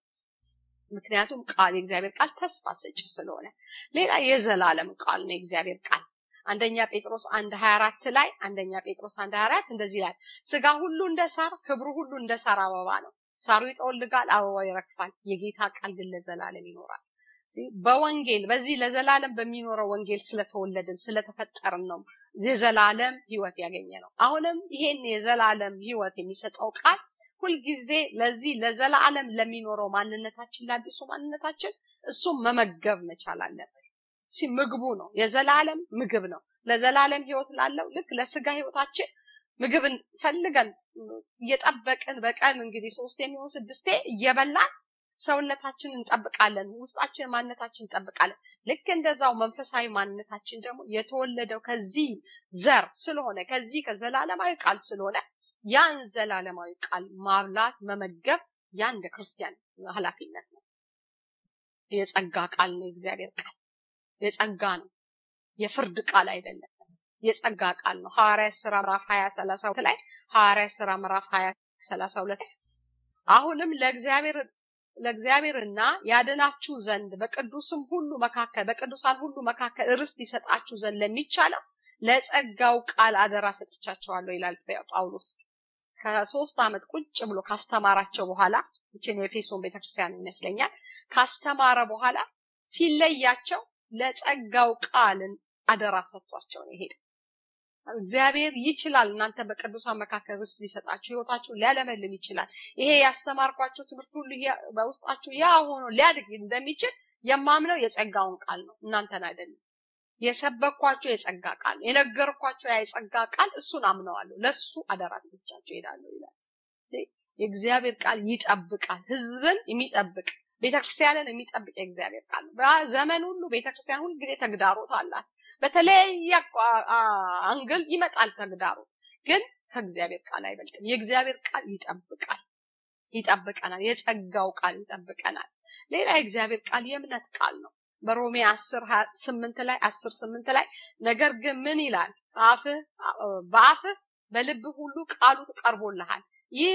ምክንያቱም ቃል የእግዚአብሔር ቃል ተስፋ ሰጪ ስለሆነ። ሌላ የዘላለም ቃል ነው የእግዚአብሔር ቃል አንደኛ ጴጥሮስ አንድ ሀያ አራት ላይ አንደኛ ጴጥሮስ አንድ ሀያ አራት እንደዚህ ይላል፣ ስጋ ሁሉ እንደ ሳር ክብሩ ሁሉ እንደ ሳር አበባ ነው። ሳሩ ይጠወልጋል፣ አበባው ይረግፋል፣ የጌታ ቃል ግን ለዘላለም ይኖራል። በወንጌል በዚህ ለዘላለም በሚኖረው ወንጌል ስለተወለድን ስለተፈጠርን ነው የዘላለም ህይወት ያገኘ ነው። አሁንም ይሄን የዘላለም ህይወት የሚሰጠው ቃል ሁልጊዜ ለዚህ ለዘላለም ለሚኖረው ማንነታችን ለአዲሱ ማንነታችን እሱም መመገብ መቻል አለብን። እሺ ምግቡ ነው፣ የዘላለም ምግብ ነው። ለዘላለም ህይወት ላለው ልክ ለስጋ ህይወታችን ምግብን ፈልገን እየጠበቅን በቀን እንግዲህ ሶስት የሚሆን ስድስቴ እየበላን ሰውነታችን እንጠብቃለን፣ ውስጣችን ማንነታችን እንጠብቃለን። ልክ እንደዛው መንፈሳዊ ማንነታችን ደግሞ የተወለደው ከዚህ ዘር ስለሆነ ከዚህ ከዘላለማዊ ቃል ስለሆነ ያን ዘላለማዊ ቃል ማብላት መመገብ ያን እንደ ክርስቲያን ኃላፊነት ነው። የጸጋ ቃል ነው። የእግዚአብሔር ቃል የጸጋ ነው። የፍርድ ቃል አይደለም። የጸጋ ቃል ነው። ሐዋርያ ስራ ምዕራፍ 20 32 ላይ ሐዋርያ ስራ ምዕራፍ 20 32 አሁንም ለእግዚአብሔር ለእግዚአብሔርና ያድናችሁ ዘንድ በቅዱስም ሁሉ መካከል በቅዱሳን ሁሉ መካከል ርስት ይሰጣችሁ ዘንድ ለሚቻለው ለጸጋው ቃል አደራ ሰጥቻቸዋለሁ ይላል ጳውሎስ። ከሶስት ዓመት ቁጭ ብሎ ካስተማራቸው በኋላ ይችን የኤፌሶን ቤተክርስቲያን ይመስለኛል ካስተማረ በኋላ ሲለያቸው ለጸጋው ቃልን አደራ ሰጥቷቸው ነው የሄደው። እግዚአብሔር ይችላል እናንተ በቅዱሳን መካከል ርስት ሊሰጣችሁ ህይወታችሁ ሊያለመልም ይችላል። ይሄ ያስተማርኳቸው ትምህርት ሁሉ በውስጣችሁ ያ ሆኖ ሊያድግ እንደሚችል የማምነው የጸጋውን ቃል ነው፣ እናንተን አይደለም። የሰበኳቸው የጸጋ ቃል የነገርኳቸው ያ የጸጋ ቃል እሱን አምነዋለሁ። ለሱ አደራ ሰጥቻቸው እሄዳለሁ ይላል። የእግዚአብሔር ቃል ይጠብቃል። ህዝብን የሚጠብቅ ቤተክርስቲያንን የሚጠብቅ የእግዚአብሔር ቃል ነው። በዘመን ሁሉ ቤተክርስቲያን ሁልጊዜ ተግዳሮት አላት። በተለያየ አንግል ይመጣል ተግዳሮት፣ ግን ከእግዚአብሔር ቃል አይበልጥም። የእግዚአብሔር ቃል ይጠብቃል፣ ይጠብቀናል። የጸጋው ቃል ይጠብቀናል። ሌላ የእግዚአብሔር ቃል የእምነት ቃል ነው። በሮሜ አስር ስምንት ላይ አስር ስምንት ላይ ነገር ግን ምን ይላል? አፍህ በአፍህ በልብህ ሁሉ ቃሉ ቀርቦልሃል። ይህ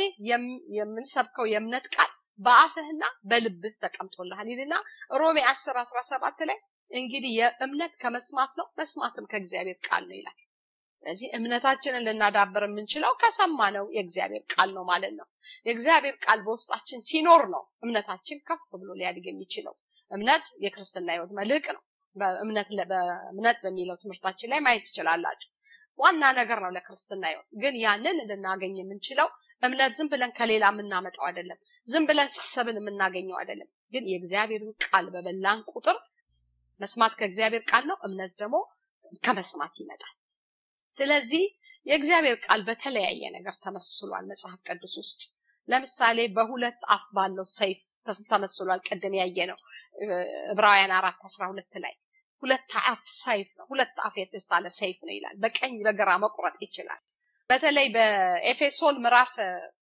የምንሰብከው የእምነት ቃል በአፍህና በልብህ ተቀምጦልሃል ይልና ሮሜ 10 17 ላይ እንግዲህ የእምነት ከመስማት ነው መስማትም ከእግዚአብሔር ቃል ነው ይላል። ስለዚህ እምነታችንን ልናዳብር የምንችለው ከሰማነው የእግዚአብሔር ቃል ነው ማለት ነው። የእግዚአብሔር ቃል በውስጣችን ሲኖር ነው እምነታችን ከፍ ብሎ ሊያድግ የሚችለው። እምነት የክርስትና ህይወት መልህቅ ነው። በእምነት በእምነት በሚለው ትምህርታችን ላይ ማየት ትችላላችሁ። ዋና ነገር ነው ለክርስትና ህይወት። ግን ያንን ልናገኝ የምንችለው እምነት ዝም ብለን ከሌላ የምናመጣው አይደለም። ዝም ብለን ሲሰብን የምናገኘው አይደለም። ግን የእግዚአብሔርን ቃል በበላን ቁጥር መስማት ከእግዚአብሔር ቃል ነው፣ እምነት ደግሞ ከመስማት ይመጣል። ስለዚህ የእግዚአብሔር ቃል በተለያየ ነገር ተመስሏል መጽሐፍ ቅዱስ ውስጥ። ለምሳሌ በሁለት አፍ ባለው ሰይፍ ተመስሏል። ቅድም ያየ ነው ዕብራውያን አራት አስራ ሁለት ላይ ሁለት አፍ ሰይፍ ነው። ሁለት አፍ የተሳለ ሰይፍ ነው ይላል። በቀኝ በግራ መቁረጥ ይችላል። በተለይ በኤፌሶን ምዕራፍ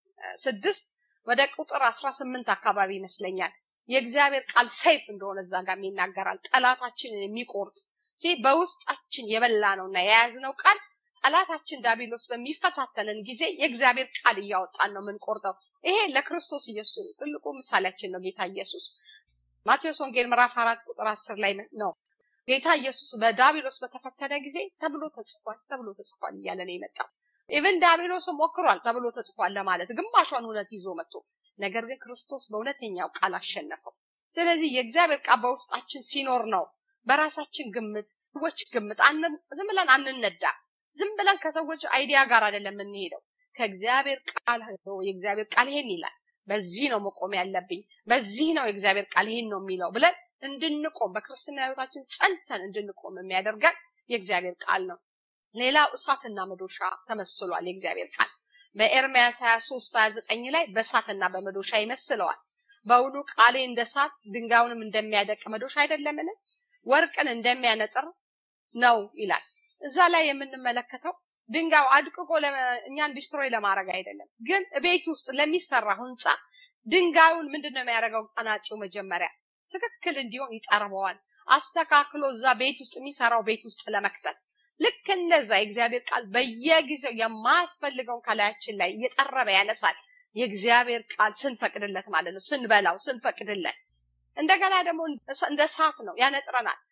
ስድስት ወደ ቁጥር አስራ ስምንት አካባቢ ይመስለኛል የእግዚአብሔር ቃል ሰይፍ እንደሆነ እዛ ጋር ይናገራል። ጠላታችንን የሚቆርጥ ሲ በውስጣችን የበላ ነውና የያዝነው ቃል ጠላታችን ዳቢሎስ በሚፈታተንን ጊዜ የእግዚአብሔር ቃል እያወጣን ነው የምንቆርጠው። ይሄ ለክርስቶስ ኢየሱስ ትልቁ ምሳሌያችን ነው ጌታ ኢየሱስ። ማቴዎስ ወንጌል ምዕራፍ አራት ቁጥር አስር ላይ ነው ጌታ ኢየሱስ በዳቢሎስ በተፈተነ ጊዜ ተብሎ ተጽፏል ተብሎ ተጽፏል እያለ ነው የመጣው። ኢቨን ዳቢሎስም ሞክሯል ተብሎ ተጽፏል ለማለት ግማሿን እውነት ይዞ መጥቶ ነገር ግን ክርስቶስ በእውነተኛው ቃል አሸነፈው። ስለዚህ የእግዚአብሔር ቃል በውስጣችን ሲኖር ነው በራሳችን ግምት ሰዎች ግምት ዝም ብለን አንነዳ። ዝም ብለን ከሰዎች አይዲያ ጋር አይደለም የምንሄደው። ከእግዚአብሔር ቃል የእግዚአብሔር ቃል ይሄን ይላል፣ በዚህ ነው መቆም ያለብኝ፣ በዚህ ነው የእግዚአብሔር ቃል ይሄን ነው የሚለው ብለን እንድንቆም በክርስትና ህይወታችን ጸንተን እንድንቆም የሚያደርገን የእግዚአብሔር ቃል ነው። ሌላው እሳትና መዶሻ ተመስሏል የእግዚአብሔር ቃል በኤርምያስ 23 29 ላይ በእሳትና በመዶሻ ይመስለዋል። በውኑ ቃሌ እንደ እሳት ድንጋዩንም እንደሚያደቅ መዶሻ አይደለምን? ወርቅን እንደሚያነጥር ነው ይላል። እዛ ላይ የምንመለከተው ድንጋዩ አድቅቆ እኛን ዲስትሮይ ለማድረግ አይደለም፣ ግን ቤት ውስጥ ለሚሰራ ህንፃ ድንጋዩን ምንድን ነው የሚያደርገው? አናጪው መጀመሪያ ትክክል እንዲሆን ይጠርበዋል። አስተካክሎ እዛ ቤት ውስጥ የሚሰራው ቤት ውስጥ ለመክተት ልክ እንደዛ የእግዚአብሔር ቃል በየጊዜው የማያስፈልገውን ከላያችን ላይ እየጠረበ ያነሳል። የእግዚአብሔር ቃል ስንፈቅድለት ማለት ነው፣ ስንበላው ስንፈቅድለት። እንደገና ደግሞ እንደ እሳት ነው፣ ያነጥረናል።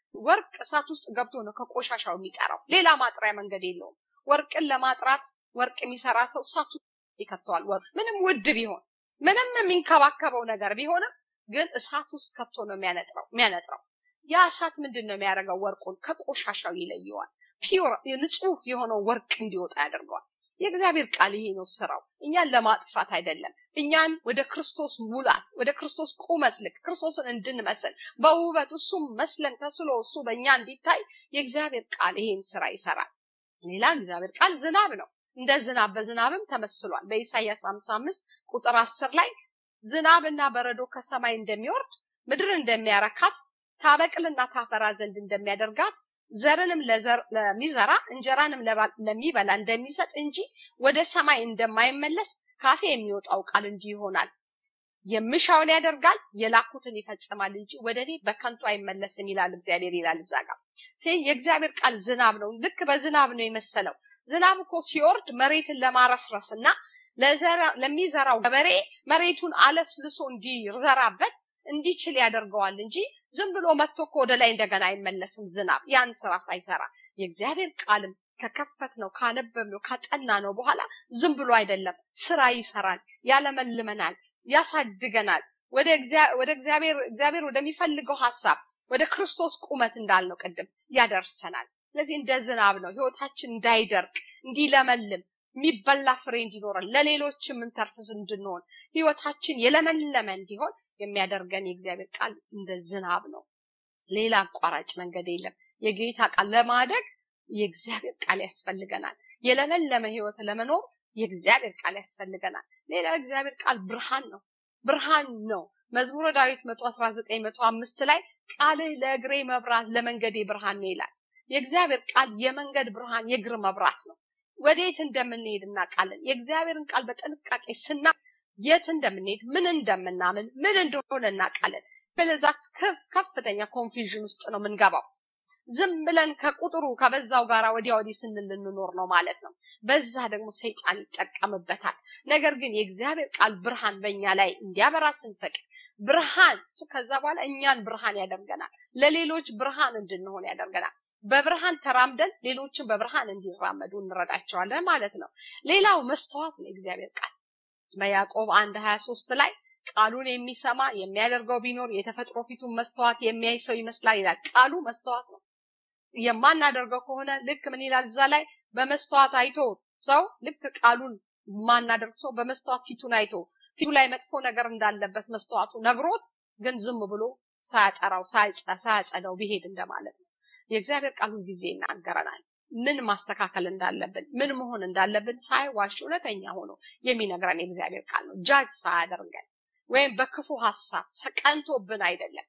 ወርቅ እሳት ውስጥ ገብቶ ነው ከቆሻሻው የሚጠራው። ሌላ ማጥሪያ መንገድ የለውም። ወርቅን ለማጥራት ወርቅ የሚሰራ ሰው እሳት ውስጥ ይከተዋል። ወርቅ ምንም ውድ ቢሆን ምንም የሚንከባከበው ነገር ቢሆንም ግን እሳት ውስጥ ከቶ ነው የሚያነጥረው የሚያነጥረው። ያ እሳት ምንድን ነው የሚያደርገው? ወርቁን ከቆሻሻው ይለየዋል። ፒዮር ንጹህ የሆነው ወርቅ እንዲወጣ ያደርገዋል። የእግዚአብሔር ቃል ይሄ ነው ስራው። እኛን ለማጥፋት አይደለም። እኛን ወደ ክርስቶስ ሙላት፣ ወደ ክርስቶስ ቁመት ልክ ክርስቶስን እንድንመስል በውበት እሱም መስለን ተስሎ እሱ በእኛ እንዲታይ የእግዚአብሔር ቃል ይሄን ስራ ይሰራል። ሌላ እግዚአብሔር ቃል ዝናብ ነው። እንደ ዝናብ በዝናብም ተመስሏል። በኢሳይያስ 55 ቁጥር 10 ላይ ዝናብና በረዶ ከሰማይ እንደሚወርድ ምድር እንደሚያረካት ታበቅልና ታፈራ ዘንድ እንደሚያደርጋት ዘርንም ለሚዘራ እንጀራንም ለሚበላ እንደሚሰጥ እንጂ ወደ ሰማይ እንደማይመለስ ካፌ የሚወጣው ቃል እንዲህ ይሆናል። የምሻውን ያደርጋል የላኩትን ይፈጽማል እንጂ ወደ እኔ በከንቱ አይመለስም ይላል እግዚአብሔር ይላል እዛ ጋር የእግዚአብሔር ቃል ዝናብ ነው። ልክ በዝናብ ነው የመሰለው። ዝናብ እኮ ሲወርድ መሬትን ለማረስረስ እና ለሚዘራው ገበሬ መሬቱን አለስልሶ እንዲዘራበት እንዲችል ያደርገዋል እንጂ ዝም ብሎ መጥቶ እኮ ወደ ላይ እንደገና አይመለስም። ዝናብ ያን ስራ ሳይሰራ የእግዚአብሔር ቃልም ከከፈት ነው ካነበብ ነው ካጠና ነው በኋላ ዝም ብሎ አይደለም፣ ስራ ይሰራል፣ ያለመልመናል፣ ያሳድገናል፣ ወደ እግዚአብሔር እግዚአብሔር ወደሚፈልገው ሀሳብ ወደ ክርስቶስ ቁመት እንዳልነው ቅድም ያደርሰናል። ስለዚህ እንደ ዝናብ ነው ህይወታችን እንዳይደርቅ እንዲለመልም የሚበላ ፍሬ እንዲኖረን ለሌሎች የምንተርፍስ እንድንሆን ህይወታችን የለመለመ እንዲሆን የሚያደርገን የእግዚአብሔር ቃል እንደ ዝናብ ነው። ሌላ አቋራጭ መንገድ የለም። የጌታ ቃል ለማደግ የእግዚአብሔር ቃል ያስፈልገናል። የለመለመ ህይወት ለመኖር የእግዚአብሔር ቃል ያስፈልገናል። ሌላ እግዚአብሔር ቃል ብርሃን ነው። ብርሃን ነው። መዝሙረ ዳዊት መቶ አስራ ዘጠኝ መቶ አምስት ላይ ቃልህ ለእግሬ መብራት ለመንገዴ ብርሃን ነው ይላል። የእግዚአብሔር ቃል የመንገድ ብርሃን የእግር መብራት ነው። ወዴት እንደምንሄድ እናውቃለን። የእግዚአብሔርን ቃል በጥንቃቄ ስና የት እንደምንሄድ ምን እንደምናምን ምን እንደሆነ እናውቃለን። በለዛ ከፍተኛ ኮንፊውዥን ውስጥ ነው የምንገባው። ዝም ብለን ከቁጥሩ ከበዛው ጋራ ወዲያ ወዲህ ስንል ልንኖር ነው ማለት ነው። በዛ ደግሞ ሰይጣን ይጠቀምበታል። ነገር ግን የእግዚአብሔር ቃል ብርሃን በእኛ ላይ እንዲያበራ ስንፈቅድ ብርሃን ከዛ በኋላ እኛን ብርሃን ያደርገናል። ለሌሎች ብርሃን እንድንሆን ያደርገናል። በብርሃን ተራምደን ሌሎችን በብርሃን እንዲራመዱ እንረዳቸዋለን ማለት ነው። ሌላው መስተዋት ነው የእግዚአብሔር ቃል በያዕቆብ አንድ ሀያ ሶስት ላይ ቃሉን የሚሰማ የሚያደርገው ቢኖር የተፈጥሮ ፊቱን መስተዋት የሚያይ ሰው ይመስላል ይላል። ቃሉ መስተዋት ነው። የማናደርገው ከሆነ ልክ ምን ይላል እዛ ላይ በመስተዋት አይቶ ሰው ልክ ቃሉን ማናደርግ ሰው በመስተዋት ፊቱን አይቶ ፊቱ ላይ መጥፎ ነገር እንዳለበት መስተዋቱ ነግሮት ግን ዝም ብሎ ሳያጠራው ሳያጸዳው ቢሄድ እንደማለት ነው። የእግዚአብሔር ቃል ጊዜ ይናገረናል። ምን ማስተካከል እንዳለብን ምን መሆን እንዳለብን ሳይዋሽ እውነተኛ ሆኖ የሚነግረን የእግዚአብሔር ቃል ነው። ጃጅ ሳያደርገን ወይም በክፉ ሀሳብ ቀንቶብን አይደለም።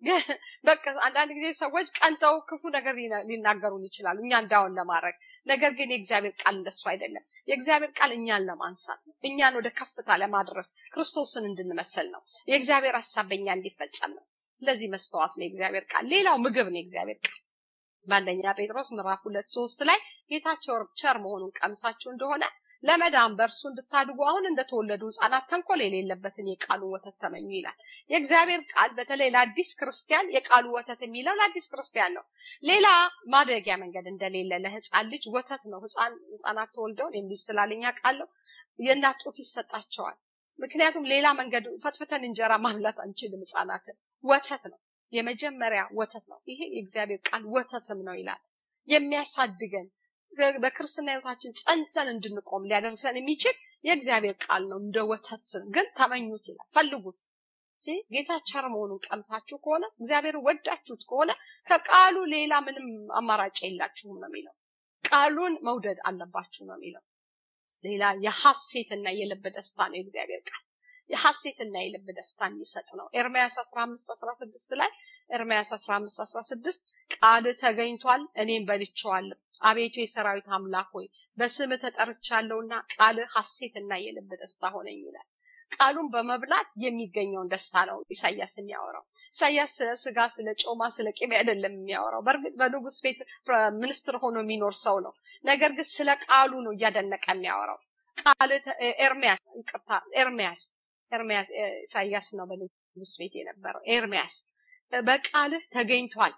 በቃ አንዳንድ ጊዜ ሰዎች ቀንተው ክፉ ነገር ሊናገሩን ይችላሉ እኛ እንዳውን ለማድረግ ነገር ግን የእግዚአብሔር ቃል እንደሱ አይደለም። የእግዚአብሔር ቃል እኛን ለማንሳት ነው። እኛን ወደ ከፍታ ለማድረስ ክርስቶስን እንድንመስል ነው። የእግዚአብሔር ሀሳብ በእኛ እንዲፈጸም ነው። ለዚህ መስተዋት ነው የእግዚአብሔር ቃል። ሌላው ምግብ ነው የእግዚአብሔር ቃል። በአንደኛ ጴጥሮስ ምዕራፍ ሁለት ሶስት ላይ ጌታቸው ቸር መሆኑን ቀምሳችሁ እንደሆነ ለመዳን በእርሱ እንድታድጉ አሁን እንደተወለዱ ህጻናት ተንኮል የሌለበትን የቃሉ ወተት ተመኙ ይላል። የእግዚአብሔር ቃል በተለይ ለአዲስ ክርስቲያን የቃሉ ወተት የሚለው ለአዲስ ክርስቲያን ነው። ሌላ ማደጊያ መንገድ እንደሌለ ለህፃን ልጅ ወተት ነው። ህፃን ህፃናት ተወልደው የሚል ስላለኛ ቃለው የእናት ጡት ይሰጣቸዋል። ምክንያቱም ሌላ መንገድ ፈትፍተን እንጀራ ማብላት አንችልም። ህፃናትን ወተት ነው የመጀመሪያ ወተት ነው። ይሄ የእግዚአብሔር ቃል ወተትም ነው ይላል። የሚያሳድገን በክርስትና ህይወታችን ጸንተን እንድንቆም ሊያደርሰን የሚችል የእግዚአብሔር ቃል ነው። እንደ ወተት ግን ተመኙት ይላል፣ ፈልጉት። ጌታ ቸር መሆኑን ቀምሳችሁ ከሆነ እግዚአብሔር ወዳችሁት ከሆነ ከቃሉ ሌላ ምንም አማራጭ የላችሁም ነው የሚለው። ቃሉን መውደድ አለባችሁ ነው የሚለው። ሌላ የሐሴትና የልብ ደስታ ነው የእግዚአብሔር ቃል የሐሴትና የልብ ደስታ የሚሰጥ ነው። ኤርምያስ 15 16 ላይ ኤርምያስ 15 16 ቃል ተገኝቷል፣ እኔም በልቼዋለሁ። አቤቱ የሰራዊት አምላክ ሆይ በስም ተጠርቻለሁና ቃል ሐሴትና የልብ ደስታ ሆነኝ ይላል። ቃሉን በመብላት የሚገኘውን ደስታ ነው ኢሳያስ የሚያወራው። ኢሳያስ ስለ ስጋ፣ ስለ ጮማ፣ ስለ ቅቤ አይደለም የሚያወራው። በእርግጥ በንጉስ ቤት ሚኒስትር ሆኖ የሚኖር ሰው ነው። ነገር ግን ስለ ቃሉ ነው እያደነቀ የሚያወራው። ቃል ኤርሚያስ ይቅርታ፣ ኤርሚያስ ኤርሚያስ ኢሳያስ ነው በንጉስ ቤት የነበረው። ኤርሚያስ በቃልህ ተገኝቷል፣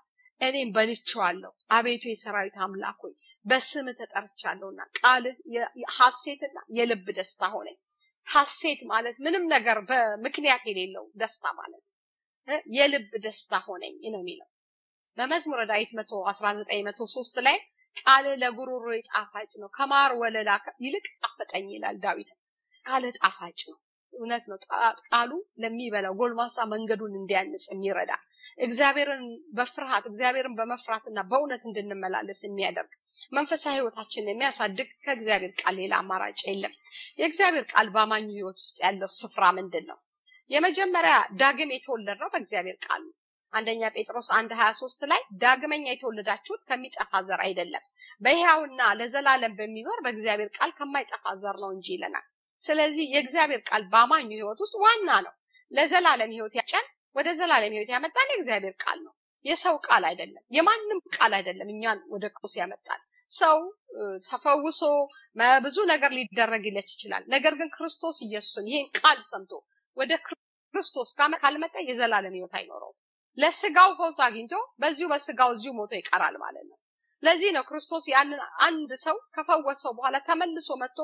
እኔም በልቼዋለሁ። አቤቱ የሰራዊት አምላክ ሆይ በስም ተጠርቻለሁና ቃልህ ሐሴትና የልብ ደስታ ሆነኝ። ሐሴት ማለት ምንም ነገር በምክንያት የሌለው ደስታ ማለት ነው። የልብ ደስታ ሆነኝ ነው የሚለው በመዝሙረ ዳዊት መቶ አስራ ዘጠኝ መቶ ሶስት ላይ ቃል ለጉሮሮ ጣፋጭ ነው ከማር ወለላ ይልቅ ጣፈጠኝ ይላል ዳዊት። ቃል ጣፋጭ ነው። እውነት ነው። ቃሉ ለሚበላው ጎልማሳ መንገዱን እንዲያንጽ የሚረዳ እግዚአብሔርን በፍርሃት እግዚአብሔርን በመፍራትና በእውነት እንድንመላለስ የሚያደርግ መንፈሳዊ ህይወታችንን የሚያሳድግ ከእግዚአብሔር ቃል ሌላ አማራጭ የለም። የእግዚአብሔር ቃል በአማኙ ህይወት ውስጥ ያለው ስፍራ ምንድን ነው? የመጀመሪያ ዳግም የተወለድ ነው በእግዚአብሔር ቃል ነው። አንደኛ ጴጥሮስ አንድ ሀያ ሶስት ላይ ዳግመኛ የተወለዳችሁት ከሚጠፋ ዘር አይደለም በሕያውና ለዘላለም በሚኖር በእግዚአብሔር ቃል ከማይጠፋ ዘር ነው እንጂ ይለናል። ስለዚህ የእግዚአብሔር ቃል በአማኙ ህይወት ውስጥ ዋና ነው። ለዘላለም ህይወት ያጨን ወደ ዘላለም ህይወት ያመጣን የእግዚአብሔር ቃል ነው። የሰው ቃል አይደለም፣ የማንም ቃል አይደለም። እኛን ወደ ክርስቶስ ያመጣል። ሰው ተፈውሶ ብዙ ነገር ሊደረግለት ይችላል። ነገር ግን ክርስቶስ ኢየሱስን ይህን ቃል ሰምቶ ወደ ክርስቶስ ካልመጣ የዘላለም ህይወት አይኖረውም። ለስጋው ፈውስ አግኝቶ በዚሁ በስጋው እዚሁ ሞቶ ይቀራል ማለት ነው። ለዚህ ነው ክርስቶስ ያንን አንድ ሰው ከፈወሰው በኋላ ተመልሶ መጥቶ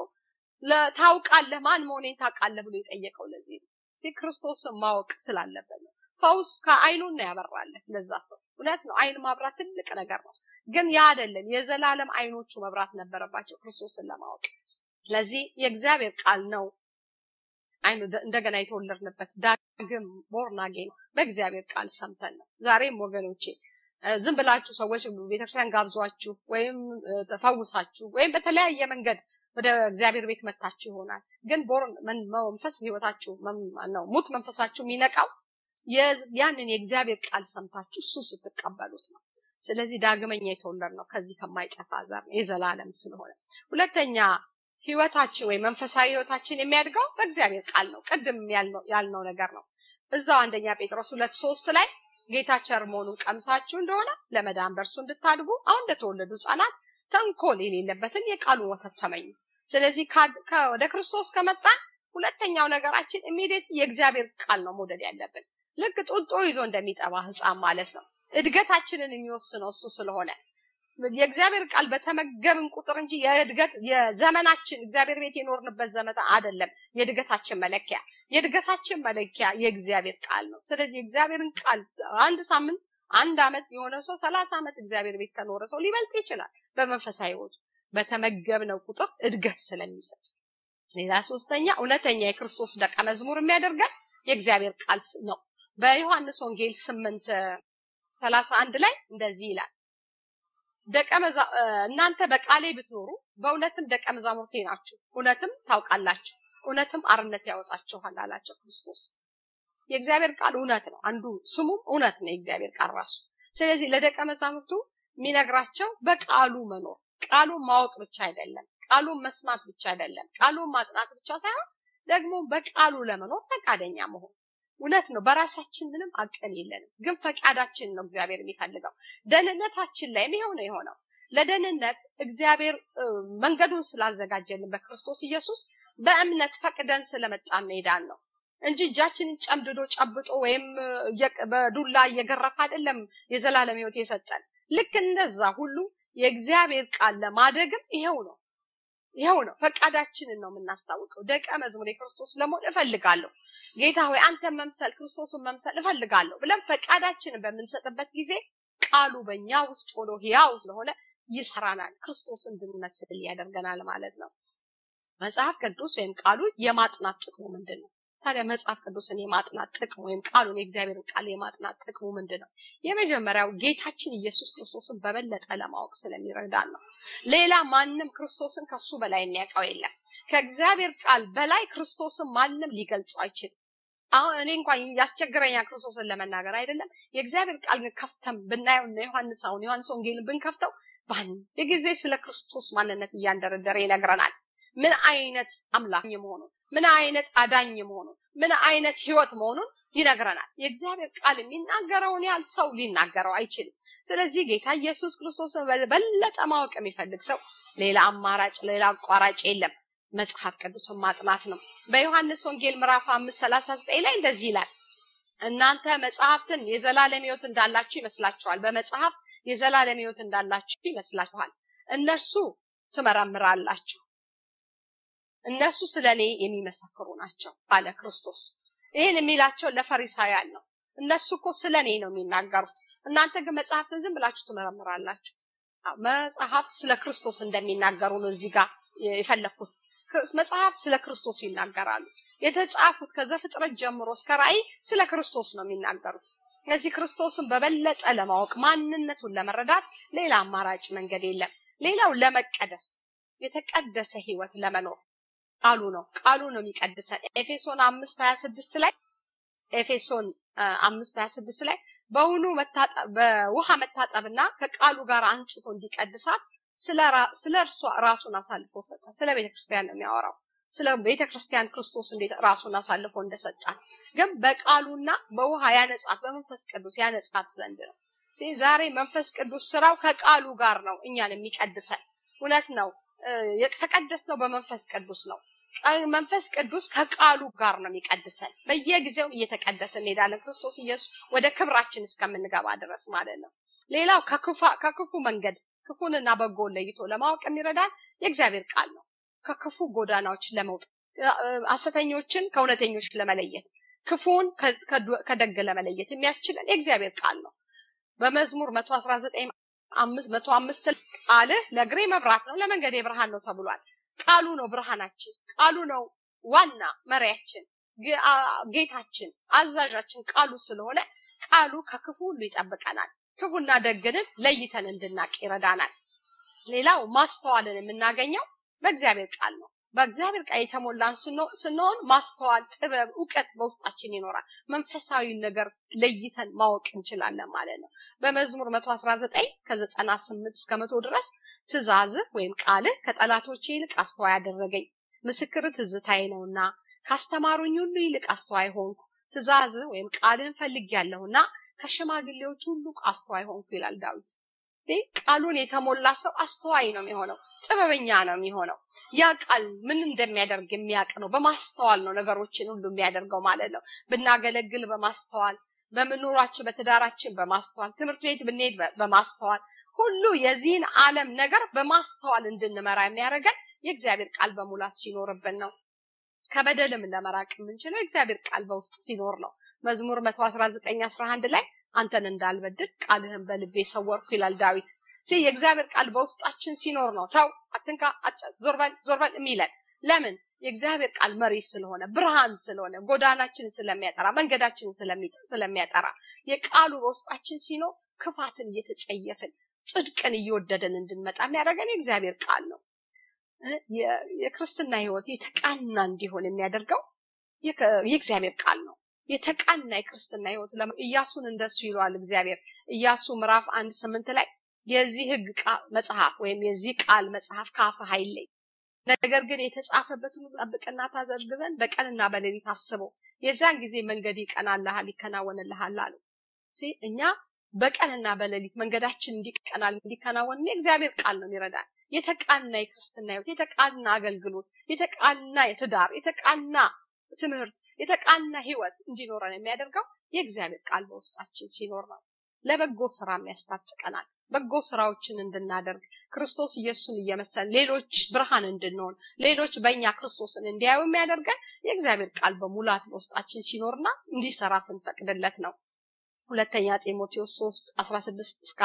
ታውቃለህ፣ ማን መሆኔን ታውቃለህ ብሎ የጠየቀው ለዚህ ነው። እዚህ ክርስቶስን ማወቅ ስላለበት ነው። ፈውስ ከአይኑን ነው ያበራለት ለዛ ሰው። እውነት ነው፣ አይን ማብራት ትልቅ ነገር ነው። ግን ያ አይደለም፣ የዘላለም አይኖቹ መብራት ነበረባቸው ክርስቶስን ለማወቅ። ለዚህ የእግዚአብሔር ቃል ነው አይኑ እንደገና የተወለድንበት ዳግም ቦርናጌ ነው። በእግዚአብሔር ቃል ሰምተን ነው። ዛሬም ወገኖቼ ዝም ብላችሁ ሰዎች ቤተክርስቲያን ጋብዟችሁ ወይም ተፈውሳችሁ ወይም በተለያየ መንገድ ወደ እግዚአብሔር ቤት መታችሁ ይሆናል። ግን ቦርን መንፈስ ህይወታችሁ ነው ሙት መንፈሳችሁ የሚነቃው ያንን የእግዚአብሔር ቃል ሰምታችሁ እሱ ስትቀበሉት ነው። ስለዚህ ዳግመኛ የተወለድ ነው ከዚህ ከማይጠፋ ዘር የዘላለም ስለሆነ። ሁለተኛ ህይወታችን ወይም መንፈሳዊ ህይወታችን የሚያድገው በእግዚአብሔር ቃል ነው። ቅድም ያልነው ነገር ነው። እዛው አንደኛ ጴጥሮስ ሁለት ሶስት ላይ ጌታ ቸር መሆኑን ቀምሳችሁ እንደሆነ ለመዳን በእርሱ እንድታድጉ አሁን እንደተወለዱ ህጻናት ተንኮል የሌለበትን የቃሉን ወተት ተመኙ። ስለዚህ ወደ ክርስቶስ ከመጣን ሁለተኛው ነገራችን ኢሚዲየት የእግዚአብሔር ቃል ነው መውደድ ያለብን። ልክ ጡጦ ይዞ እንደሚጠባ ህፃን ማለት ነው። እድገታችንን የሚወስነው እሱ ስለሆነ የእግዚአብሔር ቃል በተመገብን ቁጥር እንጂ የእድገት የዘመናችን እግዚአብሔር ቤት የኖርንበት ዘመን አይደለም የእድገታችን መለኪያ። የእድገታችን መለኪያ የእግዚአብሔር ቃል ነው። ስለዚህ የእግዚአብሔርን ቃል አንድ ሳምንት አንድ አመት የሆነ ሰው ሰላሳ ዓመት እግዚአብሔር ቤት ከኖረ ሰው ሊበልጥ ይችላል። በመንፈሳዊ ህይወቱ በተመገብነው ቁጥር እድገት ስለሚሰጥ። ሌላ ሶስተኛ እውነተኛ የክርስቶስ ደቀ መዝሙር የሚያደርገን የእግዚአብሔር ቃል ነው። በዮሐንስ ወንጌል ስምንት ሰላሳ አንድ ላይ እንደዚህ ይላል ደቀ እናንተ በቃሌ ብትኖሩ በእውነትም ደቀ መዛሙርቴ ናችሁ፣ እውነትም ታውቃላችሁ፣ እውነትም አርነት ያወጣችኋል አላቸው ክርስቶስ። የእግዚአብሔር ቃል እውነት ነው። አንዱ ስሙም እውነት ነው የእግዚአብሔር ቃል ራሱ። ስለዚህ ለደቀ መዛሙርቱ የሚነግራቸው በቃሉ መኖር፣ ቃሉን ማወቅ ብቻ አይደለም፣ ቃሉን መስማት ብቻ አይደለም፣ ቃሉን ማጥናት ብቻ ሳይሆን ደግሞ በቃሉ ለመኖር ፈቃደኛ መሆን እውነት ነው። በራሳችን ምንም አቅም የለንም፣ ግን ፈቃዳችን ነው እግዚአብሔር የሚፈልገው። ደህንነታችን ላይም ይኸው ነው የሆነው። ለደህንነት እግዚአብሔር መንገዱን ስላዘጋጀልን በክርስቶስ ኢየሱስ በእምነት ፈቅደን ስለመጣን ሜዳን ነው እንጂ እጃችንን ጨምድዶ ጨብጦ ወይም በዱላ እየገረፈ አይደለም የዘላለም ሕይወት የሰጠን። ልክ እንደዛ ሁሉ የእግዚአብሔር ቃል ለማደግም ይኸው ነው ይኸው ነው ፈቃዳችንን ነው የምናስታውቀው። ደቀ መዝሙር የክርስቶስ ለመሆን እፈልጋለሁ፣ ጌታ ሆይ አንተን መምሰል ክርስቶስን መምሰል እፈልጋለሁ ብለን ፈቃዳችንን በምንሰጥበት ጊዜ ቃሉ በእኛ ውስጥ ሆኖ ሕያው ስለሆነ ይሰራናል፣ ክርስቶስ እንድንመስል ያደርገናል ማለት ነው። መጽሐፍ ቅዱስ ወይም ቃሉ የማጥናት ጥቅሙ ምንድን ነው? ታዲያ መጽሐፍ ቅዱስን የማጥናት ጥቅሙ ወይም ቃሉን የእግዚአብሔርን ቃል የማጥናት ጥቅሙ ምንድን ነው? የመጀመሪያው ጌታችን ኢየሱስ ክርስቶስን በበለጠ ለማወቅ ስለሚረዳን ነው። ሌላ ማንም ክርስቶስን ከሱ በላይ የሚያውቀው የለም። ከእግዚአብሔር ቃል በላይ ክርስቶስን ማንም ሊገልጸው አይችልም። አሁን እኔ እንኳን ያስቸግረኛል ክርስቶስን ለመናገር አይደለም። የእግዚአብሔር ቃል ግን ከፍተን ብናየው እና ዮሐንስ አሁን ዮሐንስ ወንጌልን ብንከፍተው በአንድ ጊዜ ስለ ክርስቶስ ማንነት እያንደረደረ ይነግረናል። ምን አይነት አምላክ መሆኑን ምን አይነት አዳኝ መሆኑን ምን አይነት ህይወት መሆኑን ይነግረናል። የእግዚአብሔር ቃል የሚናገረውን ያህል ሰው ሊናገረው አይችልም። ስለዚህ ጌታ ኢየሱስ ክርስቶስን በለጠ ማወቅ የሚፈልግ ሰው ሌላ አማራጭ ሌላ አቋራጭ የለም፣ መጽሐፍ ቅዱስን ማጥናት ነው። በዮሐንስ ወንጌል ምዕራፍ አምስት ሰላሳ ዘጠኝ ላይ እንደዚህ ይላል እናንተ መጽሐፍትን የዘላለም ህይወት እንዳላችሁ ይመስላችኋል። በመጽሐፍ የዘላለም ሕይወት እንዳላችሁ ይመስላችኋል። እነርሱ ትመረምራላችሁ፣ እነሱ ስለ እኔ የሚመሰክሩ ናቸው አለ ክርስቶስ። ይህን የሚላቸው ለፈሪሳውያን ነው። እነሱ እኮ ስለ እኔ ነው የሚናገሩት፣ እናንተ ግን መጽሐፍትን ዝም ብላችሁ ትመረምራላችሁ። መጽሐፍት ስለ ክርስቶስ እንደሚናገሩ ነው እዚህ ጋር የፈለግኩት። መጽሐፍት ስለ ክርስቶስ ይናገራሉ። የተጻፉት ከዘፍጥረት ጀምሮ እስከ ራእይ ስለ ክርስቶስ ነው የሚናገሩት። ስለዚህ ክርስቶስን በበለጠ ለማወቅ ማንነቱን ለመረዳት ሌላ አማራጭ መንገድ የለም። ሌላው ለመቀደስ የተቀደሰ ህይወት ለመኖር ቃሉ ነው ቃሉ ነው የሚቀድሰን። ኤፌሶን አምስት ሀያ ስድስት ላይ ኤፌሶን አምስት ሀያ ስድስት ላይ በውኑ በውሃ መታጠብና ከቃሉ ጋር አንጽቶ እንዲቀድሳት ስለ እርሷ ራሱን አሳልፎ ሰጠ። ስለ ቤተ ክርስቲያን ነው የሚያወራው። ስለ ቤተ ክርስቲያን ክርስቶስ እንዴት ራሱን አሳልፎ እንደሰጣት ግን በቃሉና በውሃ ያነጻት በመንፈስ ቅዱስ ያነጻት ዘንድ ነው። ዛሬ መንፈስ ቅዱስ ስራው ከቃሉ ጋር ነው እኛን የሚቀድሰን። እውነት ነው። የተቀደስነው በመንፈስ ቅዱስ ነው። መንፈስ ቅዱስ ከቃሉ ጋር ነው የሚቀድሰን። በየጊዜው እየተቀደሰ እንሄዳለን። ክርስቶስ ኢየሱስ ወደ ክብራችን እስከምንገባ ድረስ ማለት ነው። ሌላው ከክፉ መንገድ ክፉንና በጎን ለይቶ ለማወቅ የሚረዳን የእግዚአብሔር ቃል ነው። ከክፉ ጎዳናዎች ለመውጣት ሐሰተኞችን ከእውነተኞች ለመለየት ክፉን ከደግ ለመለየት የሚያስችለን የእግዚአብሔር ቃል ነው። በመዝሙር መቶ አስራ ዘጠኝ መቶ አምስት ቃልህ ለእግሬ መብራት ነው ለመንገዴ ብርሃን ነው ተብሏል። ቃሉ ነው ብርሃናችን፣ ቃሉ ነው ዋና መሪያችን፣ ጌታችን፣ አዛዣችን ቃሉ ስለሆነ ቃሉ ከክፉ ሁሉ ይጠብቀናል። ክፉና ደግንን ለይተን እንድናቅ ይረዳናል። ሌላው ማስተዋልን የምናገኘው በእግዚአብሔር ቃል ነው። በእግዚአብሔር ቃል የተሞላን ስንሆን ማስተዋል፣ ጥበብ፣ እውቀት በውስጣችን ይኖራል። መንፈሳዊ ነገር ለይተን ማወቅ እንችላለን ማለት ነው። በመዝሙር መቶ አስራ ዘጠኝ ከዘጠና ስምንት እስከ መቶ ድረስ ትእዛዝህ ወይም ቃልህ ከጠላቶቼ ይልቅ አስተዋይ አደረገኝ። ምስክር ትዝታዬ ነውና ካስተማሩኝ ሁሉ ይልቅ አስተዋይ ሆንኩ። ትእዛዝህ ወይም ቃልህን ፈልጌያለሁና ከሽማግሌዎች ሁሉ አስተዋይ ሆንኩ ይላል ዳዊት። ቃሉን የተሞላ ሰው አስተዋይ ነው የሚሆነው፣ ጥበበኛ ነው የሚሆነው። ያ ቃል ምን እንደሚያደርግ የሚያውቅ ነው። በማስተዋል ነው ነገሮችን ሁሉ የሚያደርገው ማለት ነው። ብናገለግል በማስተዋል በምኖራችን በትዳራችን በማስተዋል ትምህርት ቤት ብንሄድ በማስተዋል ሁሉ የዚህን ዓለም ነገር በማስተዋል እንድንመራ የሚያደርገን የእግዚአብሔር ቃል በሙላት ሲኖርብን ነው። ከበደልም ለመራቅ የምንችለው የእግዚአብሔር ቃል በውስጥ ሲኖር ነው። መዝሙር መቶ አስራ ዘጠኝ አስራ አንድ ላይ አንተን እንዳልበድል ቃልህን በልቤ ሰወርኩ ይላል ዳዊት። የእግዚአብሔር ቃል በውስጣችን ሲኖር ነው ተው፣ አትንካ፣ ዞርበል ዞርበል የሚለን ለምን? የእግዚአብሔር ቃል መሪ ስለሆነ ብርሃን ስለሆነ ጎዳናችንን ስለሚያጠራ መንገዳችንን ስለሚያጠራ የቃሉ በውስጣችን ሲኖር ክፋትን እየተጸየፍን ጽድቅን እየወደደን እንድንመጣ የሚያደርገን የእግዚአብሔር ቃል ነው። የክርስትና ህይወት የተቃና እንዲሆን የሚያደርገው የእግዚአብሔር ቃል ነው። የተቃና የክርስትና ህይወት ኢያሱን እንደሱ ይለዋል እግዚአብሔር። ኢያሱ ምዕራፍ አንድ ስምንት ላይ የዚህ ህግ መጽሐፍ ወይም የዚህ ቃል መጽሐፍ ከአፍህ አይለይ፣ ነገር ግን የተጻፈበትን ጠብቅና ታደርግ ዘንድ በቀንና በሌሊት አስበው፣ የዚያን ጊዜ መንገድ ይቀናልሃል፣ ይከናወንልሃል አለው። እኛ በቀንና በሌሊት መንገዳችን እንዲቀናል እንዲከናወን የእግዚአብሔር ቃል ነው የሚረዳን። የተቃና የክርስትና ህይወት፣ የተቃና አገልግሎት፣ የተቃና የትዳር፣ የተቃና ትምህርት፣ የተቃና ህይወት እንዲኖረን የሚያደርገው የእግዚአብሔር ቃል በውስጣችን ሲኖር ነው። ለበጎ ስራም ያስታጥቀናል። በጎ ስራዎችን እንድናደርግ ክርስቶስ ኢየሱስን እየመሰል ሌሎች ብርሃን እንድንሆን ሌሎች በእኛ ክርስቶስን እንዲያዩ የሚያደርገን የእግዚአብሔር ቃል በሙላት በውስጣችን ሲኖርና እንዲሰራ ስንፈቅድለት ነው። ሁለተኛ ጢሞቴዎስ 3 16 እስከ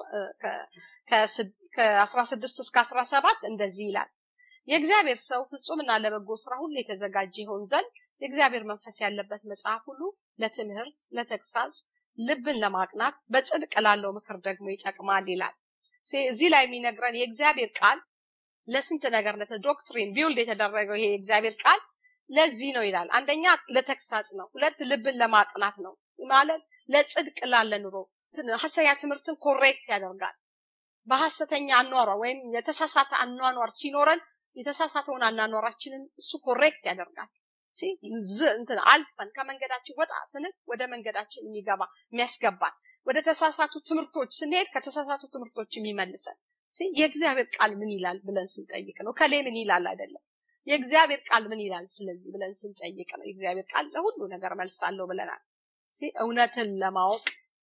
ከ16 እስከ 17 እንደዚህ ይላል። የእግዚአብሔር ሰው ፍጹምና ለበጎ ስራ ሁሉ የተዘጋጀ ይሆን ዘንድ የእግዚአብሔር መንፈስ ያለበት መጽሐፍ ሁሉ ለትምህርት፣ ለተግሳጽ፣ ልብን ለማቅናት በጽድቅ ላለው ምክር ደግሞ ይጠቅማል ይላል። እዚህ ላይ የሚነግረን የእግዚአብሔር ቃል ለስንት ነገር ዶክትሪን ቢውልድ የተደረገው ይሄ የእግዚአብሔር ቃል ለዚህ ነው ይላል። አንደኛ ለተግሳጽ ነው። ሁለት ልብን ለማቅናት ነው ማለት ለጽድቅ ላለ ኑሮ ሐሰተኛ ትምህርትን ኮሬክት ያደርጋል። በሐሰተኛ አኗኗር ወይም የተሳሳተ አኗኗር ሲኖረን የተሳሳተውን አኗኗራችንን እሱ ኮሬክት ያደርጋል። እንትን አልፈን ከመንገዳችን ወጣ ስንል ወደ መንገዳችን የሚገባ የሚያስገባን ወደ ተሳሳቱ ትምህርቶች ስንሄድ ከተሳሳቱ ትምህርቶች የሚመልሰን የእግዚአብሔር ቃል ምን ይላል ብለን ስንጠይቅ ነው። ከሌ ምን ይላል አይደለም። የእግዚአብሔር ቃል ምን ይላል ስለዚህ ብለን ስንጠይቅ ነው። የእግዚአብሔር ቃል ለሁሉ ነገር መልስ አለው ብለናል። እውነትን ለማወቅ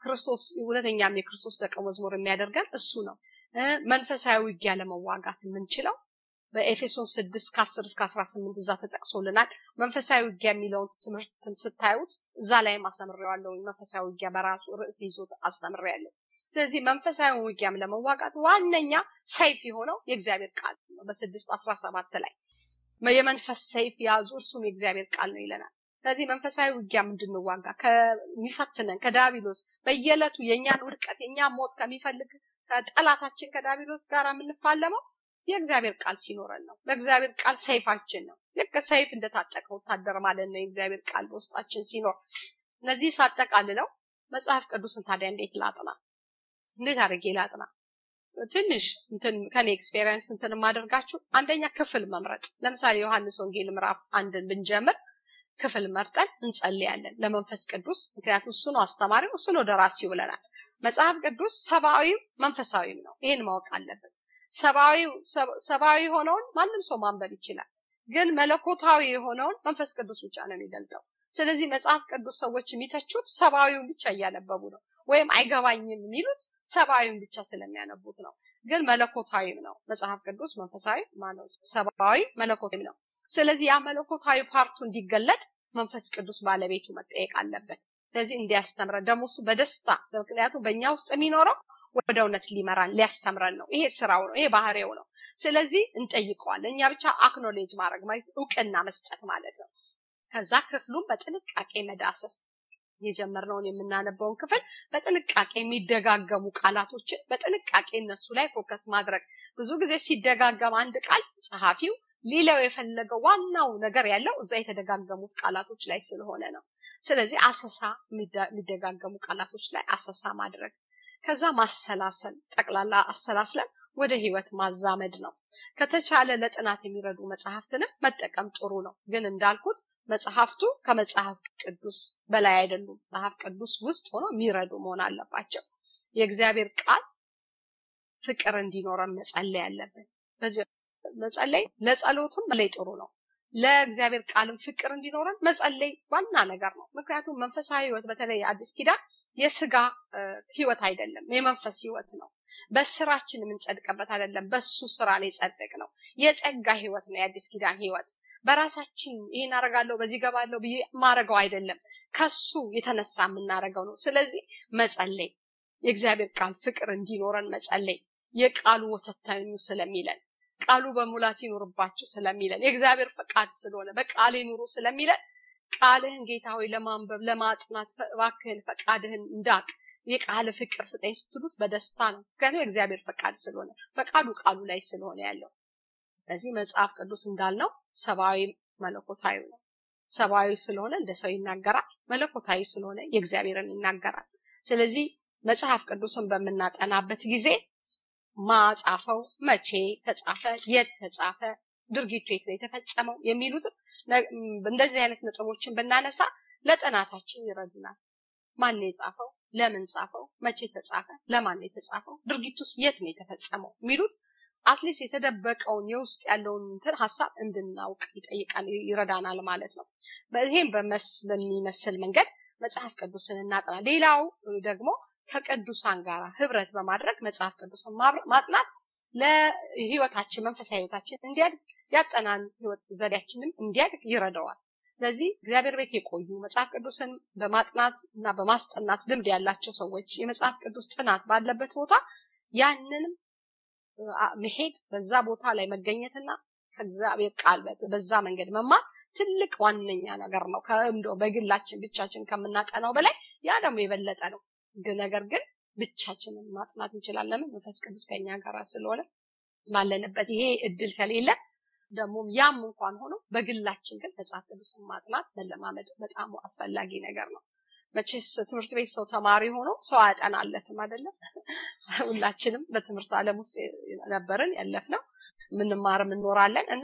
ክርስቶስ እውነተኛም የክርስቶስ ደቀ መዝሙር የሚያደርገን እሱ ነው። መንፈሳዊ ውጊያ ለመዋጋት የምንችለው በኤፌሶን ስድስት ከአስር እስከ አስራ ስምንት እዛ ተጠቅሶልናል። መንፈሳዊ ውጊያ የሚለውን ትምህርትን ስታዩት እዛ ላይም አስተምሬዋለሁ። መንፈሳዊ ውጊያ በራሱ ርዕስ ይዞ አስተምሬያለሁ። ስለዚህ መንፈሳዊ ውጊያም ለመዋጋት ዋነኛ ሰይፍ የሆነው የእግዚአብሔር ቃል ነው። በስድስት አስራ ሰባት ላይ የመንፈስ ሰይፍ ያዙ እርሱም የእግዚአብሔር ቃል ነው ይለናል። ስለዚህ መንፈሳዊ ውጊያም እንድንዋጋ ከሚፈትነን ከዳቢሎስ በየዕለቱ የእኛን ውድቀት የእኛን ሞት ከሚፈልግ ከጠላታችን ከዳቢሎስ ጋር የምንፋለመው የእግዚአብሔር ቃል ሲኖረን ነው። በእግዚአብሔር ቃል ሰይፋችን ነው። ልክ ሰይፍ እንደታጠቀ ወታደር ማለት ነው። የእግዚአብሔር ቃል በውስጣችን ሲኖር እነዚህ ሳጠቃልለው መጽሐፍ ቅዱስን ታዲያ እንዴት ላጥና? እንዴት አድርጌ ላጥና? ትንሽ እንትን ከኔ ኤክስፔሪየንስ እንትን የማደርጋችሁ አንደኛ ክፍል መምረጥ። ለምሳሌ ዮሐንስ ወንጌል ምዕራፍ አንድን ብንጀምር ክፍል መርጠን እንጸልያለን ለመንፈስ ቅዱስ። ምክንያቱም እሱ ነው አስተማሪው፣ እሱ ነው ደራሲው ብለናል። መጽሐፍ ቅዱስ ሰብአዊም መንፈሳዊም ነው። ይሄን ማወቅ አለብን። ሰብአዊ የሆነውን ማንም ሰው ማንበብ ይችላል። ግን መለኮታዊ የሆነውን መንፈስ ቅዱስ ብቻ ነው የሚገልጠው። ስለዚህ መጽሐፍ ቅዱስ ሰዎች የሚተቹት ሰብአዊውን ብቻ እያነበቡ ነው፣ ወይም አይገባኝም የሚሉት ሰብአዊውን ብቻ ስለሚያነቡት ነው። ግን መለኮታዊም ነው መጽሐፍ ቅዱስ መንፈሳዊ ማነው ሰብአዊ መለኮታዊም ነው። ስለዚህ ያ መለኮታዊ ፓርቱ እንዲገለጥ መንፈስ ቅዱስ ባለቤቱ መጠየቅ አለበት። ስለዚህ እንዲያስተምረን ደግሞ እሱ በደስታ ምክንያቱም በእኛ ውስጥ የሚኖረው ወደ እውነት ሊመራን ሊያስተምረን ነው። ይሄ ስራው ነው። ይሄ ባህሪው ነው። ስለዚህ እንጠይቀዋለን። እኛ ብቻ አክኖሌጅ ማድረግ ማለት እውቅና መስጠት ማለት ነው። ከዛ ክፍሉን በጥንቃቄ መዳሰስ የጀመርነውን የምናነበውን ክፍል በጥንቃቄ የሚደጋገሙ ቃላቶችን በጥንቃቄ እነሱ ላይ ፎከስ ማድረግ። ብዙ ጊዜ ሲደጋገም አንድ ቃል ጸሐፊው ሊለው የፈለገው ዋናው ነገር ያለው እዛ የተደጋገሙት ቃላቶች ላይ ስለሆነ ነው። ስለዚህ አሰሳ የሚደጋገሙ ቃላቶች ላይ አሰሳ ማድረግ ከዛ ማሰላሰል ጠቅላላ አሰላስለን ወደ ህይወት ማዛመድ ነው። ከተቻለ ለጥናት የሚረዱ መጽሐፍትንም መጠቀም ጥሩ ነው። ግን እንዳልኩት መጽሐፍቱ ከመጽሐፍ ቅዱስ በላይ አይደሉም። መጽሐፍ ቅዱስ ውስጥ ሆኖ የሚረዱ መሆን አለባቸው። የእግዚአብሔር ቃል ፍቅር እንዲኖረን መጸለይ አለብን። መጸለይ ለጸሎትም መለይ ጥሩ ነው። ለእግዚአብሔር ቃልም ፍቅር እንዲኖረን መጸለይ ዋና ነገር ነው። ምክንያቱም መንፈሳዊ ህይወት በተለይ አዲስ ኪዳን የስጋ ህይወት አይደለም፣ የመንፈስ ህይወት ነው። በስራችን የምንጸድቅበት አይደለም፣ በሱ ስራ ላይ ጸድቅ ነው። የጸጋ ህይወት ነው የአዲስ ኪዳን ህይወት። በራሳችን ይህን አረጋለሁ በዚህ ገባለሁ ብዬ ማረገው አይደለም፣ ከሱ የተነሳ የምናረገው ነው። ስለዚህ መጸለይ የእግዚአብሔር ቃል ፍቅር እንዲኖረን መጸለይ የቃሉ ወተት ተኙ ስለሚለን ቃሉ በሙላት ይኑርባችሁ ስለሚለን የእግዚአብሔር ፈቃድ ስለሆነ በቃሌ ኑሩ ስለሚለን ቃልህን ጌታ ሆይ ለማንበብ ለማጥናት እባክህን ፈቃድህን እንዳቅ የቃል ፍቅር ስጠኝ ስትሉት በደስታ ነው። ምክንያቱም የእግዚአብሔር ፈቃድ ስለሆነ ፈቃዱ ቃሉ ላይ ስለሆነ ያለው። በዚህ መጽሐፍ ቅዱስ እንዳልነው ሰብአዊ መለኮታዊ ነው። ሰብአዊ ስለሆነ እንደ ሰው ይናገራል፣ መለኮታዊ ስለሆነ የእግዚአብሔርን ይናገራል። ስለዚህ መጽሐፍ ቅዱስን በምናጠናበት ጊዜ ማጻፈው፣ መቼ ተጻፈ፣ የት ተጻፈ፣ ድርጊቱ የት ነው የተፈጸመው የሚሉትም እንደዚህ አይነት ነጥቦችን ብናነሳ ለጥናታችን ይረዱናል። ማን የጻፈው፣ ለምን ጻፈው፣ መቼ ተጻፈ፣ ለማን የተጻፈው፣ ድርጊቱስ የት ነው የተፈጸመው የሚሉት አትሊስት የተደበቀውን የውስጥ ያለውን እንትን ሀሳብ እንድናውቅ ይጠይቃል፣ ይረዳናል ማለት ነው። ይሄም በሚመስል መንገድ መጽሐፍ ቅዱስን እናጥና። ሌላው ደግሞ ከቅዱሳን ጋር ህብረት በማድረግ መጽሐፍ ቅዱስን ማጥናት ለህይወታችን መንፈሳዊ ህይወታችን እንዲያድግ ያጠናን ህይወት ዘዴያችንም እንዲያድግ ይረዳዋል። ስለዚህ እግዚአብሔር ቤት የቆዩ መጽሐፍ ቅዱስን በማጥናት እና በማስጠናት ልምድ ያላቸው ሰዎች የመጽሐፍ ቅዱስ ጥናት ባለበት ቦታ ያንንም መሄድ በዛ ቦታ ላይ መገኘትና ከእግዚአብሔር ቃል በዛ መንገድ መማር ትልቅ ዋነኛ ነገር ነው። ከእንዶ በግላችን ብቻችን ከምናጠናው በላይ ያ ደግሞ የበለጠ ነው። ነገር ግን ብቻችንን ማጥናት እንችላለን። መንፈስ ቅዱስ ከኛ ጋር ስለሆነ ባለንበት ይሄ እድል ከሌለ ደግሞ ያም እንኳን ሆኖ በግላችን ግን መጽሐፍ ቅዱስን ማጥናት መለማመድ በጣም አስፈላጊ ነገር ነው። መቼስ ትምህርት ቤት ሰው ተማሪ ሆኖ ሰው አያጠናለትም አይደለም። ሁላችንም በትምህርት ዓለም ውስጥ ነበርን ያለፍነው፣ የምንማርም እንኖራለን እና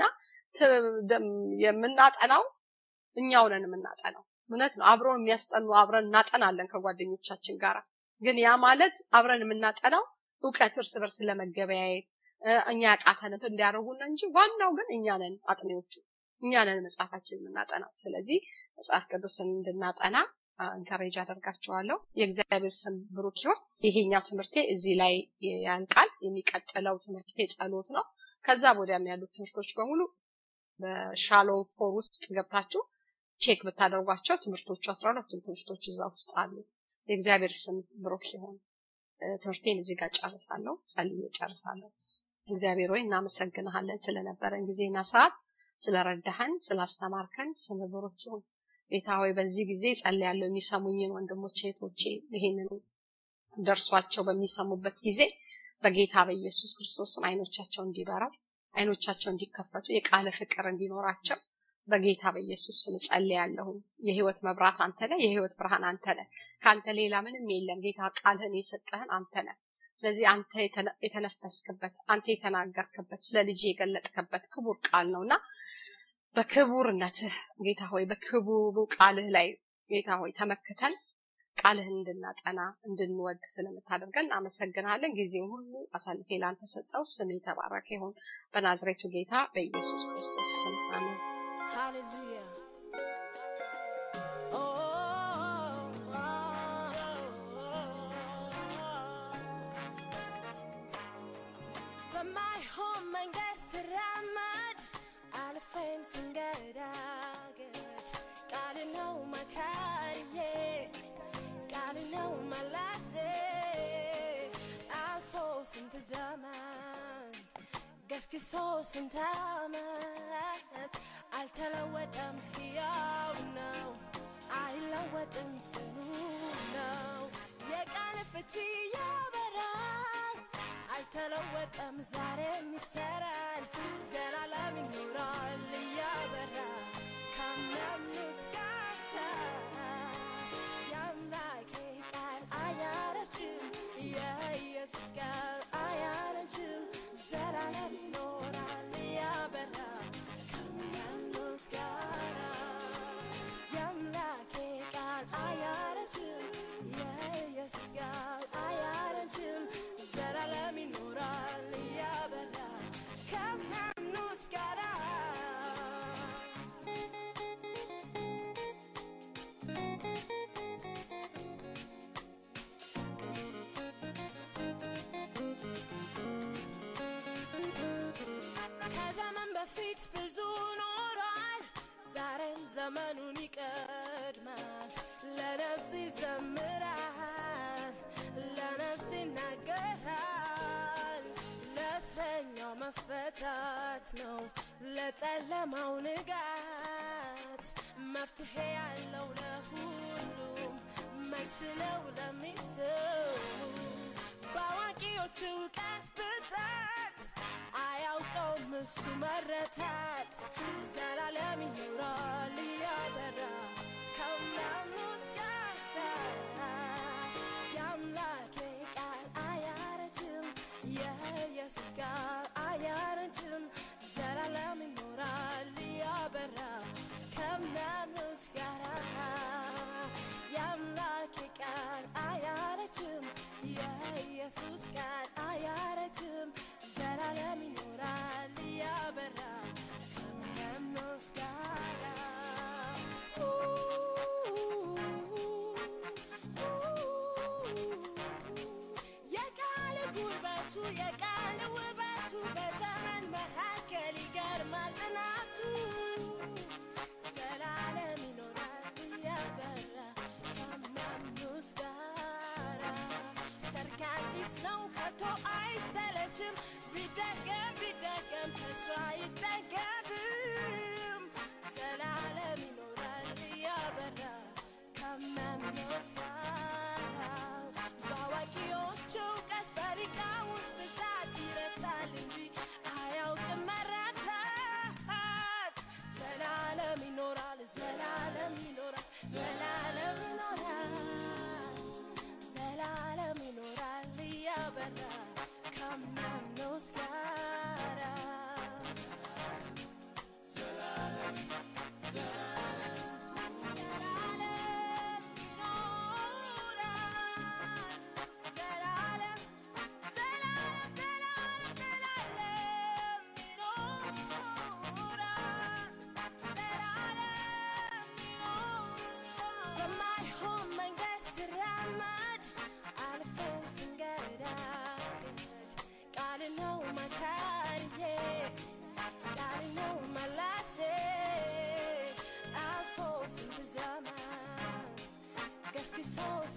የምናጠናው እኛው ነን የምናጠናው። እውነት ነው። አብሮን የሚያስጠኑ አብረን እናጠናለን ከጓደኞቻችን ጋር። ግን ያ ማለት አብረን የምናጠናው እውቀት እርስ በርስ ለመገበያየት እኛ ያቃተነት እንዲያደርጉን እንጂ ዋናው ግን እኛ ነን አጥኔዎቹ፣ እኛ ነን መጽሐፋችን የምናጠናው። ስለዚህ መጽሐፍ ቅዱስን እንድናጠና እንከሬጅ አደርጋችኋለሁ። የእግዚአብሔር ስም ብሩክ ይሁን። ይሄኛው ትምህርቴ እዚህ ላይ ያልቃል። የሚቀጥለው ትምህርቴ ጸሎት ነው። ከዛ ወዲያም ያሉት ትምህርቶች በሙሉ በሻሎም ፎር ውስጥ ገብታችሁ ቼክ ብታደርጓቸው ትምህርቶቹ አስራ ሁለቱም ትምህርቶች እዛ ውስጥ አሉ። የእግዚአብሔር ስም ብሩክ ይሁን። ትምህርቴን እዚህ ጋር ጨርሳለሁ። ጸልዬ ጨርሳለሁ። እግዚአብሔር ሆይ እናመሰግንሃለን ስለነበረን ጊዜና ሰዓት፣ ስለረዳህን፣ ስላስተማርከን ስም ብሩክ ይሁን። ጌታ ሆይ በዚህ ጊዜ ጸልያለሁ። የሚሰሙኝን ወንድሞቼ እህቶቼ ይሄንን ደርሷቸው በሚሰሙበት ጊዜ በጌታ በኢየሱስ ክርስቶስም አይኖቻቸው እንዲበራው አይኖቻቸው እንዲከፈቱ የቃለ ፍቅር እንዲኖራቸው በጌታ በኢየሱስ ስም ጸልያለሁ። የህይወት መብራት አንተ ነህ። የህይወት ብርሃን አንተ ነህ። ከአንተ ሌላ ምንም የለም። ጌታ ቃልህን የሰጠህን አንተ ነህ። ስለዚህ አንተ የተነፈስክበት አንተ የተናገርክበት ስለ ልጅ የገለጥክበት ክቡር ቃል ነውና በክቡርነትህ ጌታ ሆይ በክቡሩ ቃልህ ላይ ጌታ ሆይ ተመክተን ቃልህን እንድናጠና እንድንወድ ስለምታደርገን እናመሰግናለን። ጊዜውን ሁሉ አሳልፌ ላንተ ሰጠው። ስም የተባረከ ይሁን በናዝሬቱ ጌታ በኢየሱስ ክርስቶስ ስም አሜን። Hallelujah. Oh, oh, በማይሆን መንገድ ስራመድ አልፌም ስንገዳገድ ቃል ነው መካሪዬ ቃል ነው መላሴ አልፎ ስንት ዘመን ገስግሶ ስንት ዓመት አልተለወጠም፣ ሕያው ነው፣ አይለወጥም፣ ጽኑ ነው። የቃል ፍቺ ያበራል፣ አልተለወጠም፣ ዛሬም ይሰራል፣ ዘላለም ይኖራል እያበራ ከሚያምኑት ጋር የአምላኬ ቃል አያረጅም፣ የኢየሱስ ቃል አያረጅም፣ ዘላለም ይኖራል እያበራ ከሚያምኑት ጋር የአምላኬ ቃል አያረጅም፣ የኢየሱስ ቃል አያረጅም፣ ዘላለም ይኖራል እያበራ ከሚያምኑት ጋር ከዘመን በፊት ብዙ ኖሯል፣ ዛሬም ዘመኑን ይቀድማል። ለነፍስ ይዘምራል፣ ለነፍስ ይናገራል። ለእስረኛው መፈታት ነው፣ ለጨለማው ንጋት መፍትሄ ያለው ለሁሉም መልስ ነው ለሚስሙ በአዋቂዎች እውቀት ብዛት አያውቀውም እሱ መረታት ዘላለም ይኖራል እያበራ ከሚያምኑት ጋር የአምላኬ ቃል አያረጅም የኢየሱስ ቃል አያረጅም ዘላለም ይኖራል እያበራ ከሚያምኑት ጋር የአምላኬ ቃል አያረጅም የኢየሱስ ቃል አያረጅም ዘላለም ይኖራል እያበራ ከሚያምኑት ጋር የቃል ጉልበቱ የቃል ውበቱ በዘመን መካከል ይገርማል ጥናቱ ዘላለም ይኖራል እያበራ ከሚያምኑት ጋራ ሰርክ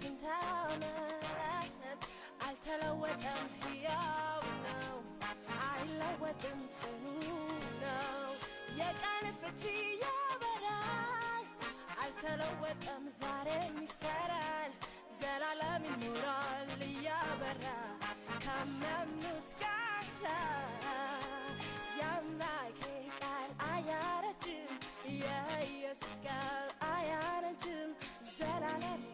ስንት ዓመት አልተለወጠም፣ ሕያው ነው፣ አይለወጥም፣ ጽኑ ነው። የቃል ፍቺ ያበራል፣ አልተለወጠም፣ ዛሬም ይሰራል፣ ዘላለም ይኖራል እያበራ ከሚያምኑት ጋር የአምላኬ ቃል አያረጅም፣ የኢየሱስ ቃል አያረጅም፣ ዘላለም